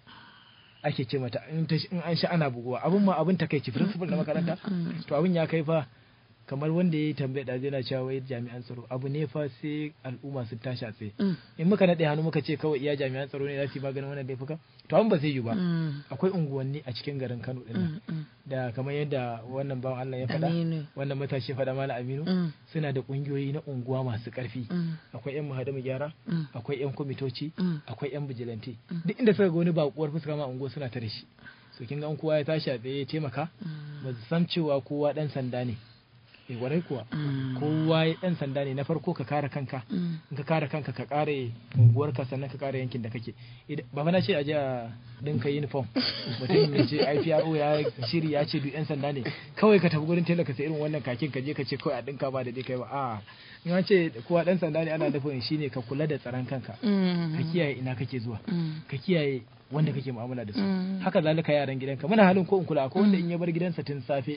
ake ce mata in ta- in an sha ana buguwa abin ma abin takaici principal na makaranta to abin ya kai fa kamar wanda ya yi tambaya da yana cewa wai jami'an tsaro abu ne fa sai al'umma sun tashi a tsaye in muka naɗe hannu muka ce kawai iya jami'an tsaro ne za su yi maganin wannan laifuka to an ba zai yi ba akwai unguwanni a cikin garin Kano din nan da kamar yadda wannan bawan Allah ya faɗa Aminu. wannan matashi ya faɗa mala Aminu Mm. suna da kungiyoyi na unguwa masu ƙarfi Mm. akwai yan mahadamu gyara Mm. akwai yan kwamitoci Mm. akwai yan bijilanti duk inda suka ga wani bakuwar fuska ma a unguwa suna tare shi so kin ga an kowa ya tashi a tsaye ya taimaka ba su san cewa kowa dan sanda ne eh warai kuwa kowa ya dan sanda ne na farko ka kare kanka in ka kare kanka ka kare unguwarka sannan ka kare yankin da kake Idan- ba fa na ce a je a dinka uniform mutum ya ce IPRO ya shiri ya ce duk yan sanda ne kawai ka tafi gurin tela ka sai irin wannan kakin ka je ka ce kawai a dinka ba da dai kai ba a in an ce kowa dan sanda ne ana nufin shine ka kula da tsaron kanka ka kiyaye ina kake zuwa ka kiyaye wanda kake mu'amala da su Mm. haka zalika yaran gidanka muna halin ko in kula akwai wanda in ya bar gidansa tun safe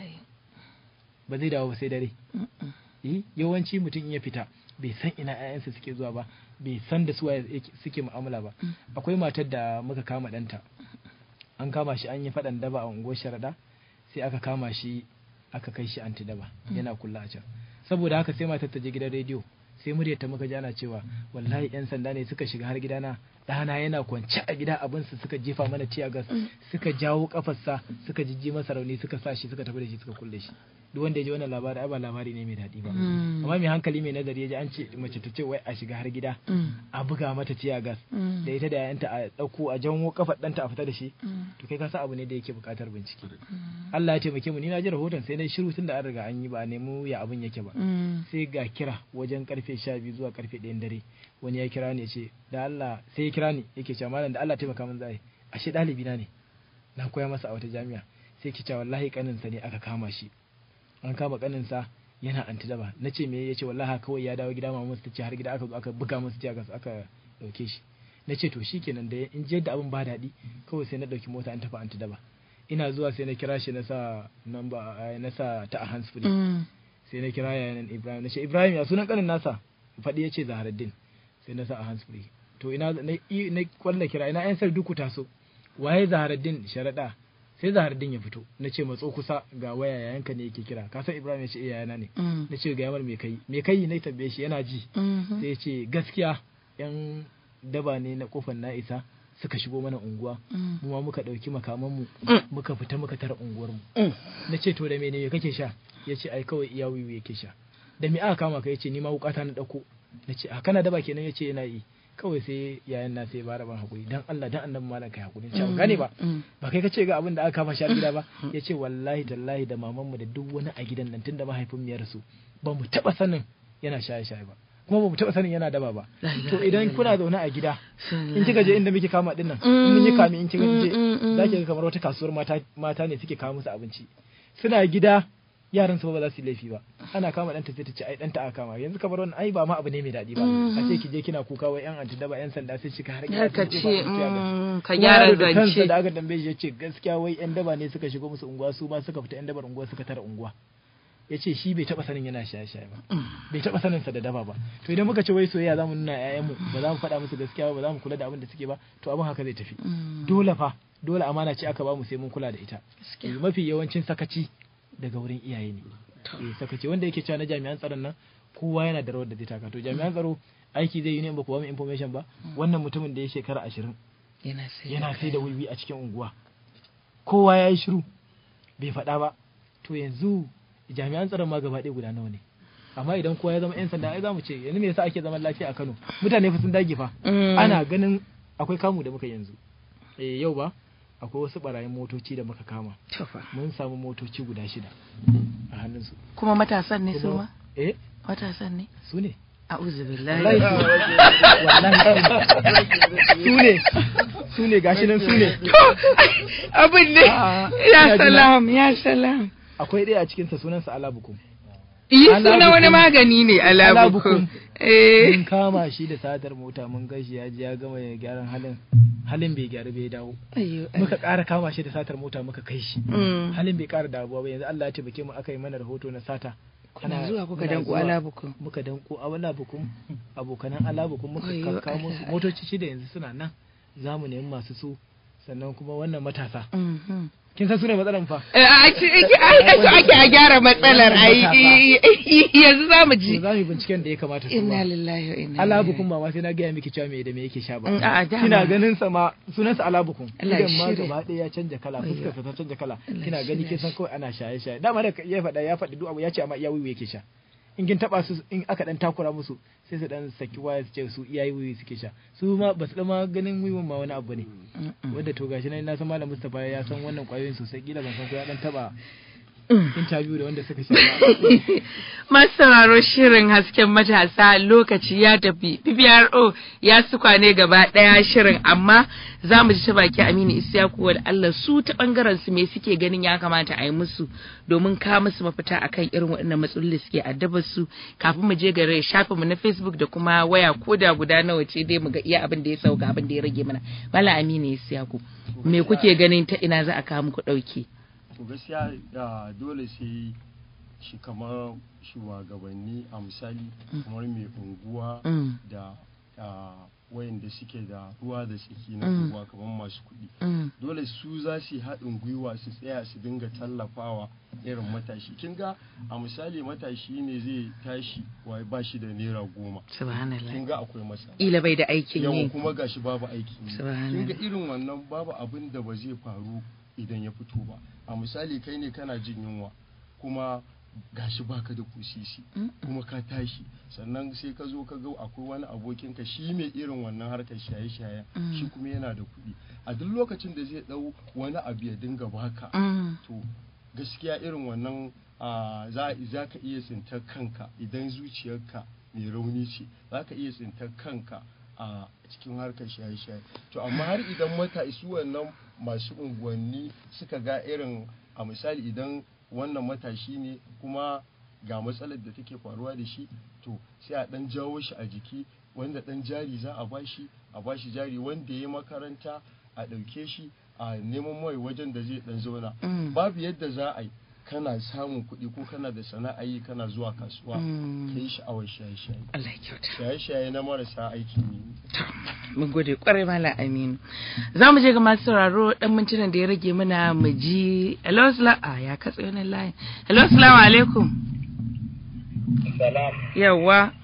ba zai dawo ba sai dare eh yawanci mutum in ya fita bai san ina 'ya'yansa suke zuwa ba bai san da su waye yake- suke mu'amala ba akwai matar da muka kama ɗanta an kama shi an yi faɗan daba a unguwar sharaɗa sai aka kama shi aka kai shi anti daba yana kulla a can saboda haka sai matar ta je gidan rediyo sai muryar ta muka ji ana cewa wallahi yan sanda ne suka shiga har gidana ɗana yana kwance a gida abinsu suka jefa mana ciya gas suka jawo kafarsa suka jijji masa rauni suka sa shi suka tafi da shi suka kulle shi duk wanda ya ji wannan labari ai ba labari ne mai daɗi ba amma mai hankali mai nazari ya ji an ce mace ta ce wai a shiga har gida a buga mata ciya gas da ita da yayanta a ɗauko a janwo kafar ɗanta a fita da shi to kai ka sa abu ne da yake buƙatar bincike Allah ya taimake mu ni na ji rahoton sai na shiru tun da an riga an yi ba a nemo ya abin yake ba sai ga kira wajen karfe sha biyu zuwa karfe ɗayan dare wani ya kira ni ya ce da Allah sai ya kira ni yake cewa malam da Allah taimaka min zai ashe ɗalibi na ne na koya masa a wata jami'a sai ke cewa wallahi kaninsa ne aka kama shi an kama kaninsa yana antidaba na ce me ya ce wallahi kawai ya dawo gida mamu ta ce har gida aka zo aka buga masa tiyagas aka dauke shi na ce to shikenan da in je da abin ba daɗi kawai sai na ɗauki mota an tafi antidaba ina zuwa sai na kira shi na sa namba na sa ta a hands free sai na kira yayan Ibrahim na ce Ibrahim ya sunan kanin nasa faɗi ya ce Zaharaddin sai na sa a hands free to ina na na kwalla kira ina yan sarduku taso waye Zaharaddin sharaɗa sai Zaharaddin ya fito na ce matso kusa ga waya yayanka ne yake kira ka san Ibrahim ya ce iyayana ne na ce ga yamar me kai me kai na tambaye shi yana ji sai ya ce gaskiya yan daba ne na kofar na isa suka shigo mana unguwa mu ma muka ɗauki makamanmu muka fita muka tara unguwarmu na ce to da mene me kake sha ya ce ai kawai iya wiwi yake sha da me aka kama ka ya ce ni ma wukata na ɗauko na ce a kana daba kenan ya ce yana yi kawai sai yayan na sai ba ban hakuri dan Allah dan annabi malam kai hakuri ce gane ba ba kai kace ga abin da aka kama shi a gida ba ya ce wallahi tallahi da mamanmu da duk wani a gidan nan tunda mahaifin mu ya rasu ba mu taba sanin yana shaye shaye ba kuma ba mu taɓa sanin yana daba ba to idan kuna zaune a gida in kika je inda muke kama din nan in mun yi kame in kika je za ki ga kamar wata kasuwar mata mata ne suke kawo musu abinci suna gida yaran su ba za su yi laifi ba ana kama ɗanta sai ta ce ai ɗanta aka kama yanzu kamar wannan ai ba ma abu ne mai daɗi ba a ce ki je kina kuka wai yan anti daba yan sanda sai cika har gida ka ce ka gyara zance da aka tambaye shi ya ce gaskiya wai yan daba ne suka shigo musu unguwa su ma suka fita yan dabar unguwa suka tara unguwa ya ce shi bai taba sanin yana shaye-shaye ba bai taba sanin sa da daba ba to idan muka ce wai soyayya zamu nuna ƴaƴan mu ba za mu faɗa musu gaskiya ba ba za mu kula da abin da suke ba to abin haka zai tafi dole fa dole amana ce aka ba mu sai mun kula da ita mafi yawancin sakaci daga wurin iyaye ne eh sakaci wanda yake cewa na jami'an tsaron nan kowa yana da rawar da zai taka to jami'an tsaro aiki zai yi ne ba ku ba mu information ba wannan mutumin da ya shekara ashirin yana sai da wiwi a cikin unguwa kowa ya yi shiru bai faɗa ba to yanzu jami'an tsaron ma gaba ɗaya guda nawa ne amma idan kowa ya zama yan sanda ai za mu ce yanzu me yasa ake zaman lafiya a Kano mutane fa sun dage fa ana ganin akwai kamu da muka yanzu eh yau ba akwai wasu barayin motoci da muka kama mun samu motoci guda shida a hannunsu kuma matasan ne su ma eh matasan ne su ne a'udhu billahi su ne su ne gashi nan su ne abin ne ya salam ya salam akwai ɗaya a cikinsa sunansa alabukum Iyi suna wani magani ne alabukum. Eh. Mun kama shi da satar mota mun gashi ya ji ya gama gyaran halin halin bai gyaru bai dawo. Muka ƙara kama shi da satar mota muka kai shi. Halin bai ƙara dawowa ba yanzu Allah ya taimake mu aka yi mana rahoto na sata. Kana zuwa kuka danko alabukum. Muka danko alabukum abokanan alabukum muka kakkamo su motoci shida yanzu suna nan za mu nemi masu su sannan kuma wannan matasa. kin san sune matsalar fa ake a gyara matsalar ai yanzu za mu ji za mu binciken da ya kamata su inna lillahi wa inna alabukun ba ma sai na gaya miki cewa me da me yake sha ba a dama kina ganin sa ma sunan sa alabukun Allah ya idan ma shirya. gaba ɗaya ya canja kala fuskar sa ta canja kala Allah kina ya gani shirya kin san kawai ana shaye shaye dama da ya faɗa ya faɗi duk abu ya ce amma iya wiwi yake sha in kin taba su in aka dan takura musu sai su dan saki waya su ce su iya wiwi suke sha su ma ba su ma ganin wiwin ma wani abu ne wanda to gashi nan na san malam Mustapha ya san wannan kwayoyin sosai kila ban san ko ya dan taba interview da wanda suka sha ba Masu sauraro shirin hasken matasa lokaci ya tafi PPRO ya suka ne gaba ɗaya shirin amma za mu ji ta baki Aminu Isiyaku wa Allah su ta bangaren su me suke ganin ya kamata a yi musu domin ka musu mafita akan irin waɗannan matsaloli da suke addabar su kafin mu je gare shafin mu na Facebook da kuma waya koda guda nawa ce dai mu ga iya abin da ya sauka abin da ya rage mana Mala Aminu Isiyaku me kuke ganin ta ina za a kawo muku ɗauki to gaskiya da dole sai shi kamar shugabanni a misali kamar mai unguwa Mm. da wayanda suke da ruwa da tsaki na ruwa kamar masu kuɗi dole su za su yi haɗin gwiwa su tsaya su dinga tallafawa irin matashi kin ga a misali matashi ne zai tashi wai ba shi da naira goma kin ga akwai masa ila bai da aikin yi kuma gashi babu aikin yi kin ga irin wannan babu abin da ba zai faru idan ya fito ba a misali kai ne kana jin yunwa kuma gashi baka da kusisi kuma ka tashi sannan sai ka zo ka ga akwai wani abokin ka shi mai irin wannan harkar shaye-shaye shi kuma yana da kuɗi a duk lokacin da zai ɗau wani abu ya dinga baka to gaskiya irin wannan za ka iya tsintar kanka idan zuciyarka mai rauni ce za ka iya tsintar kanka a cikin harkar shaye-shaye to amma har idan mata isu wannan masu unguwanni suka ga irin a misali idan wannan matashi ne kuma ga matsalar da take faruwa da shi to sai a dan jawo shi a jiki wanda dan jari za a bashi a bashi jari wanda ya makaranta a ɗauke shi a neman mai wajen da zai dan zauna babu yadda za a yi kana samun kuɗi ko kana da sana'a yi kana zuwa kasuwa ka yi sha'awar shaye-shaye shaye-shaye na marasa aikin yi mun gode kwarai mala aminu za mu je ga masu sauraro dan mintunan da ya rage mana mu ji hello a ya katse wannan layin hello assalamu alaikum salam yawa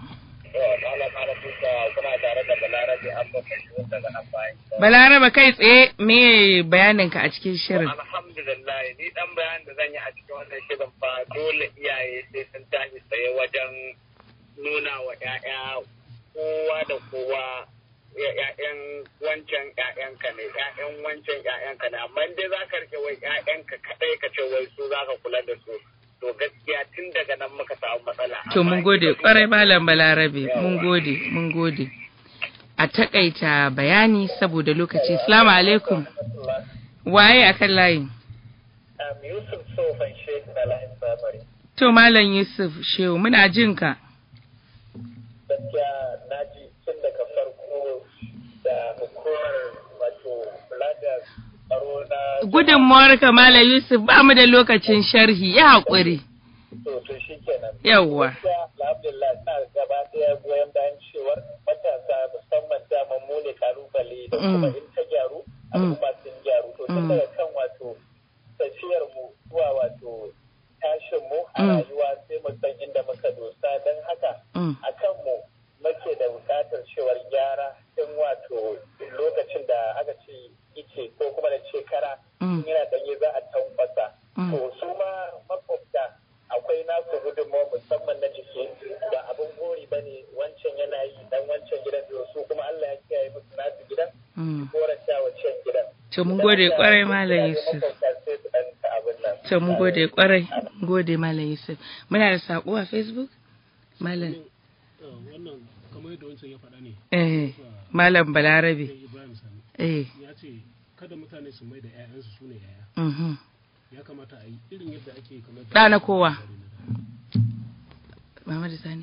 Balaraba kai tsaye me bayaninka a cikin shirin? Alhamdulillah ni dan bayanin da zan yi a cikin wannan shirin fa dole iyaye sai sun tashi tsaye wajen nuna wa 'ya'ya kowa da kowa ‘ya'yan wancan ‘ya'yanka ne, ‘ya'yan wancan ‘ya'yanka ne, amma dai za ka rike wai ‘ya'yanka kaɗai ka ce wai su za ka kula da su. To gaskiya tun daga nan muka samu matsala. To mun gode kwarai malam balarabe, mun gode, mun gode. A takaita bayani saboda lokaci. Salamu alaikum. Waye a kan layin? Yusuf Sofan Sheikh na layin Samari. To Malam Yusuf Shehu muna jin ka. Gaskiya na ji tun daga farko da hukumar wato kula da tsaro na Gudunmawar ka Malam Yusuf ba mu da lokacin sharhi ya haƙuri. to to shi kenan. Yawwa. Alhamdulillah na gaba ɗaya goyon bayan cewar matasa musamman dama mu ne kalubale da kuma in ta gyaru al'umma sun gyaru to tun daga kan wato tafiyar mu zuwa wato tashin mu a rayuwa sai mu san inda muka dosa don haka a kan mu muke da buƙatar cewar gyara tun wato lokacin da aka ce ice ko kuma da ce kara yana ɗanye za a tankwasa to su ma makwabta akwai nasu gudunmawa musamman na jiki ba abin gori ba ne wancan yana yi dan wancan gidan da su kuma Allah ya kiyaye musu nasu gidan koranta wancan gidan. To mun gode kwarai Malam Yusuf. To mun gode kwarai, gode Malam Yusuf. Muna da sako a Facebook? Malam. Wannan kamar yadda wancan ya faɗa ne. Eh, Malam Balarabe. Ibrahim Sani. Eh. Ya ce kada mutane su mai da 'ya'yansu su ne 'ya'ya. ya kamata a yi irin yadda ake kamar da na kowa Muhammadu Sani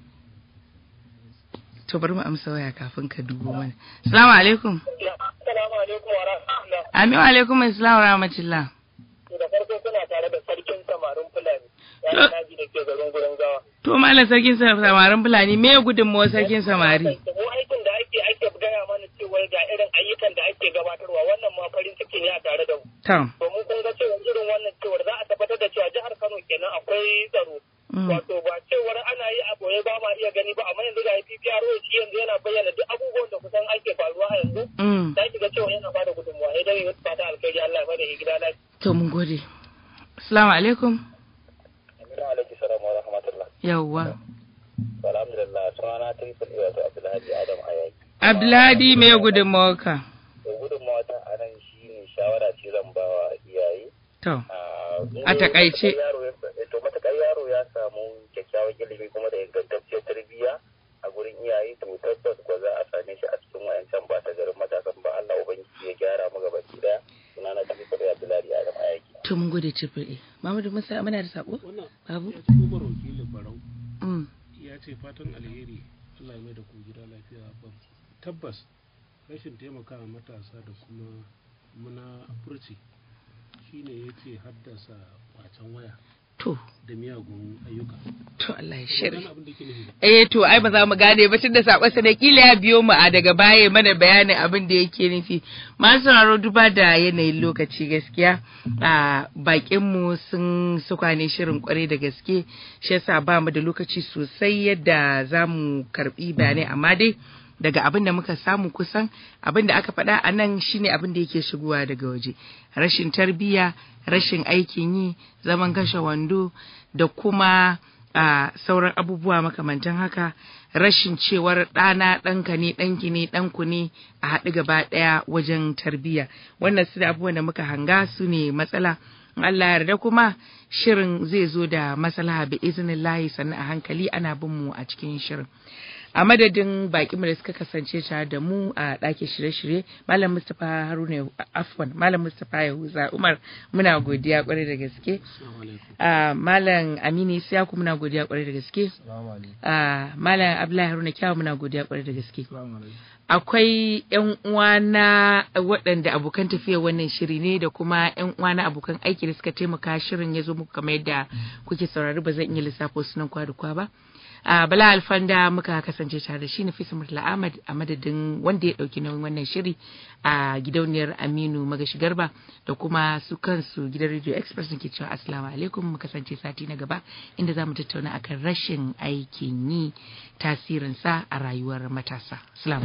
to bari mu amsa waya kafin ka dubo mana assalamu alaikum assalamu alaikum wa rahmatullah amin wa alaikum assalam wa rahmatullah da farko kuna tare da sarkin samarin fulani ya naji da ke garin gurin gawa to malam sarkin samarin fulani me gudunmawar sarkin samari mu aikin da ake ake gaya mana cewa ga irin ayyukan da ake gabatarwa wannan ma farin ciki ne a tare da mu domin kun ga cewa irin wannan cewar za a tabbatar da cewa jihar Kano kenan akwai tsaro wato ba cewar ana yi a boye ba ma iya gani ba amma yanzu ga PPRO shi yanzu yana bayyana duk abubuwan da kusan ake faruwa a yanzu za ki ga cewa yana bada gudunmuwa idan ya fata alkhairi Allah ya bada gida lafiya to mun gode assalamu alaikum Aminu alaikum salam wa rahmatullah yawwa alhamdulillah sunana tun fadi wato Abdulhadi Adam Ayaki Abdulhadi me gudunmawarka gudunmawa ta a nan shi ne shawara ce zan ba wa iyaye. To, a takaice. To, matakar yaro ya samu kyakkyawan ilimi kuma da ingantacciyar tarbiyya a gurin iyaye to tabbas ko za a same shi a cikin wayancan ba ta garin matasan ba Allah ubangiji ya gyara mu gaba daya. Suna na tafi kudi Abdullahi Adam Ayaki. To mun gode Cifi'i. Mamadu Musa muna da sako? Babu. Ya ci Umar wakilin Barau. Ya ce fatan alheri Allah ya mai da ku gida lafiya tabbas rashin taimakawa matasa da kuma muna furci shine yake haddasa kwacen waya to da miyagun ayyuka to Allah ya shirya eh to ai ba za mu gane ba tunda sakon sa da kila ya biyo mu a daga baya mana bayanin abin da yake nufi masu sauraro duba da yanayin lokaci gaskiya a bakin mu sun suka ne shirin kwarai da gaske shi yasa ba mu da lokaci sosai yadda za mu karbi bayanai amma dai daga abin da muka samu kusan abin da aka faɗa a nan shine abin da yake shigowa daga waje rashin tarbiyya rashin aikin yi zaman kashe wando da kuma a sauran abubuwa makamantan haka rashin cewar ɗana ɗanka ne ɗanki ne ɗanku ne a haɗu gaba ɗaya wajen tarbiyya wannan su da abubuwan da muka hanga su ne matsala Allah yarda kuma shirin zai zo da maslaha bi iznillahi sannan a hankali ana bin mu a cikin shirin a madadin bakinmu da suka kasance tare da mu a ɗakin shirye-shirye malam mustapha haruna afwan malam mustapha yahuza umar muna godiya kwarai da gaske malam amini siyaku muna godiya kwarai da gaske malam abdullahi haruna kyawu muna godiya kwarai da gaske akwai yan uwana waɗanda abokan tafiya wannan shiri ne da kuma yan uwana abokan aiki da suka taimaka shirin ya zo muku kamar yadda kuke saurari ba zan iya lissafo sunan kwa da kwa ba a bala alfanda muka kasance tare da shi nafisa murtala ahmad a madadin wanda ya dauki nauyin wannan shiri a gidauniyar aminu magashi garba da kuma su kansu gidan radio express ke cewa assalamu alaikum mu kasance sati na gaba inda za mu tattauna akan rashin aikin yi tasirinsa a rayuwar matasa assalamu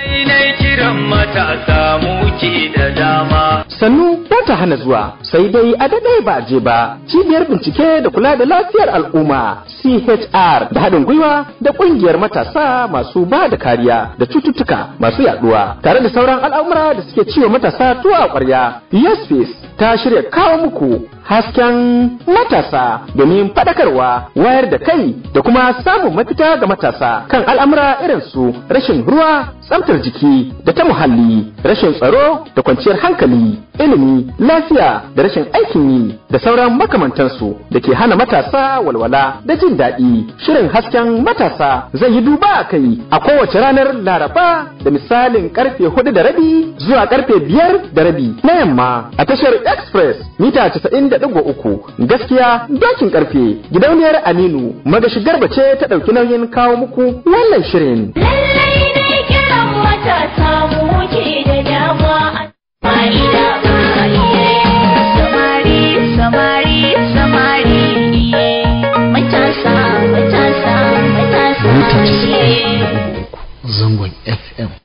alaikum sannu ba ta hana zuwa sai dai a daɗe ba je ba cibiyar bincike da kula da lafiyar al'umma chr da haɗin gwiwa da ƙungiyar matasa masu ba da kariya da cututtuka masu yaduwa tare da sauran al'amura da suke ciwo matasa tuwa a ƙwarya yes ta shirya kawo muku hasken matasa domin faɗakarwa wayar da kai da kuma samun mafita ga matasa kan al'amura irin su rashin ruwa tsaftar jiki da ta muhalli rashin tsaro da kwanciyar hankali ilimi lafiya da rashin aikin yi da sauran makamantansu da ke hana matasa walwala da jin daɗi shirin hasken matasa zai yi duba a kai a kowace ranar laraba da misalin karfe hudu da rabi zuwa karfe biyar da rabi na yamma a tashar express mita casa'in da ɗigo uku gaskiya dokin karfe gidauniyar aminu magashi garba ce ta ɗauki nauyin kawo muku wannan shirin. Lallai ne kiran matasa mu ke da dama fa'ida ba samari samari samari matasa matasa matasa zangon F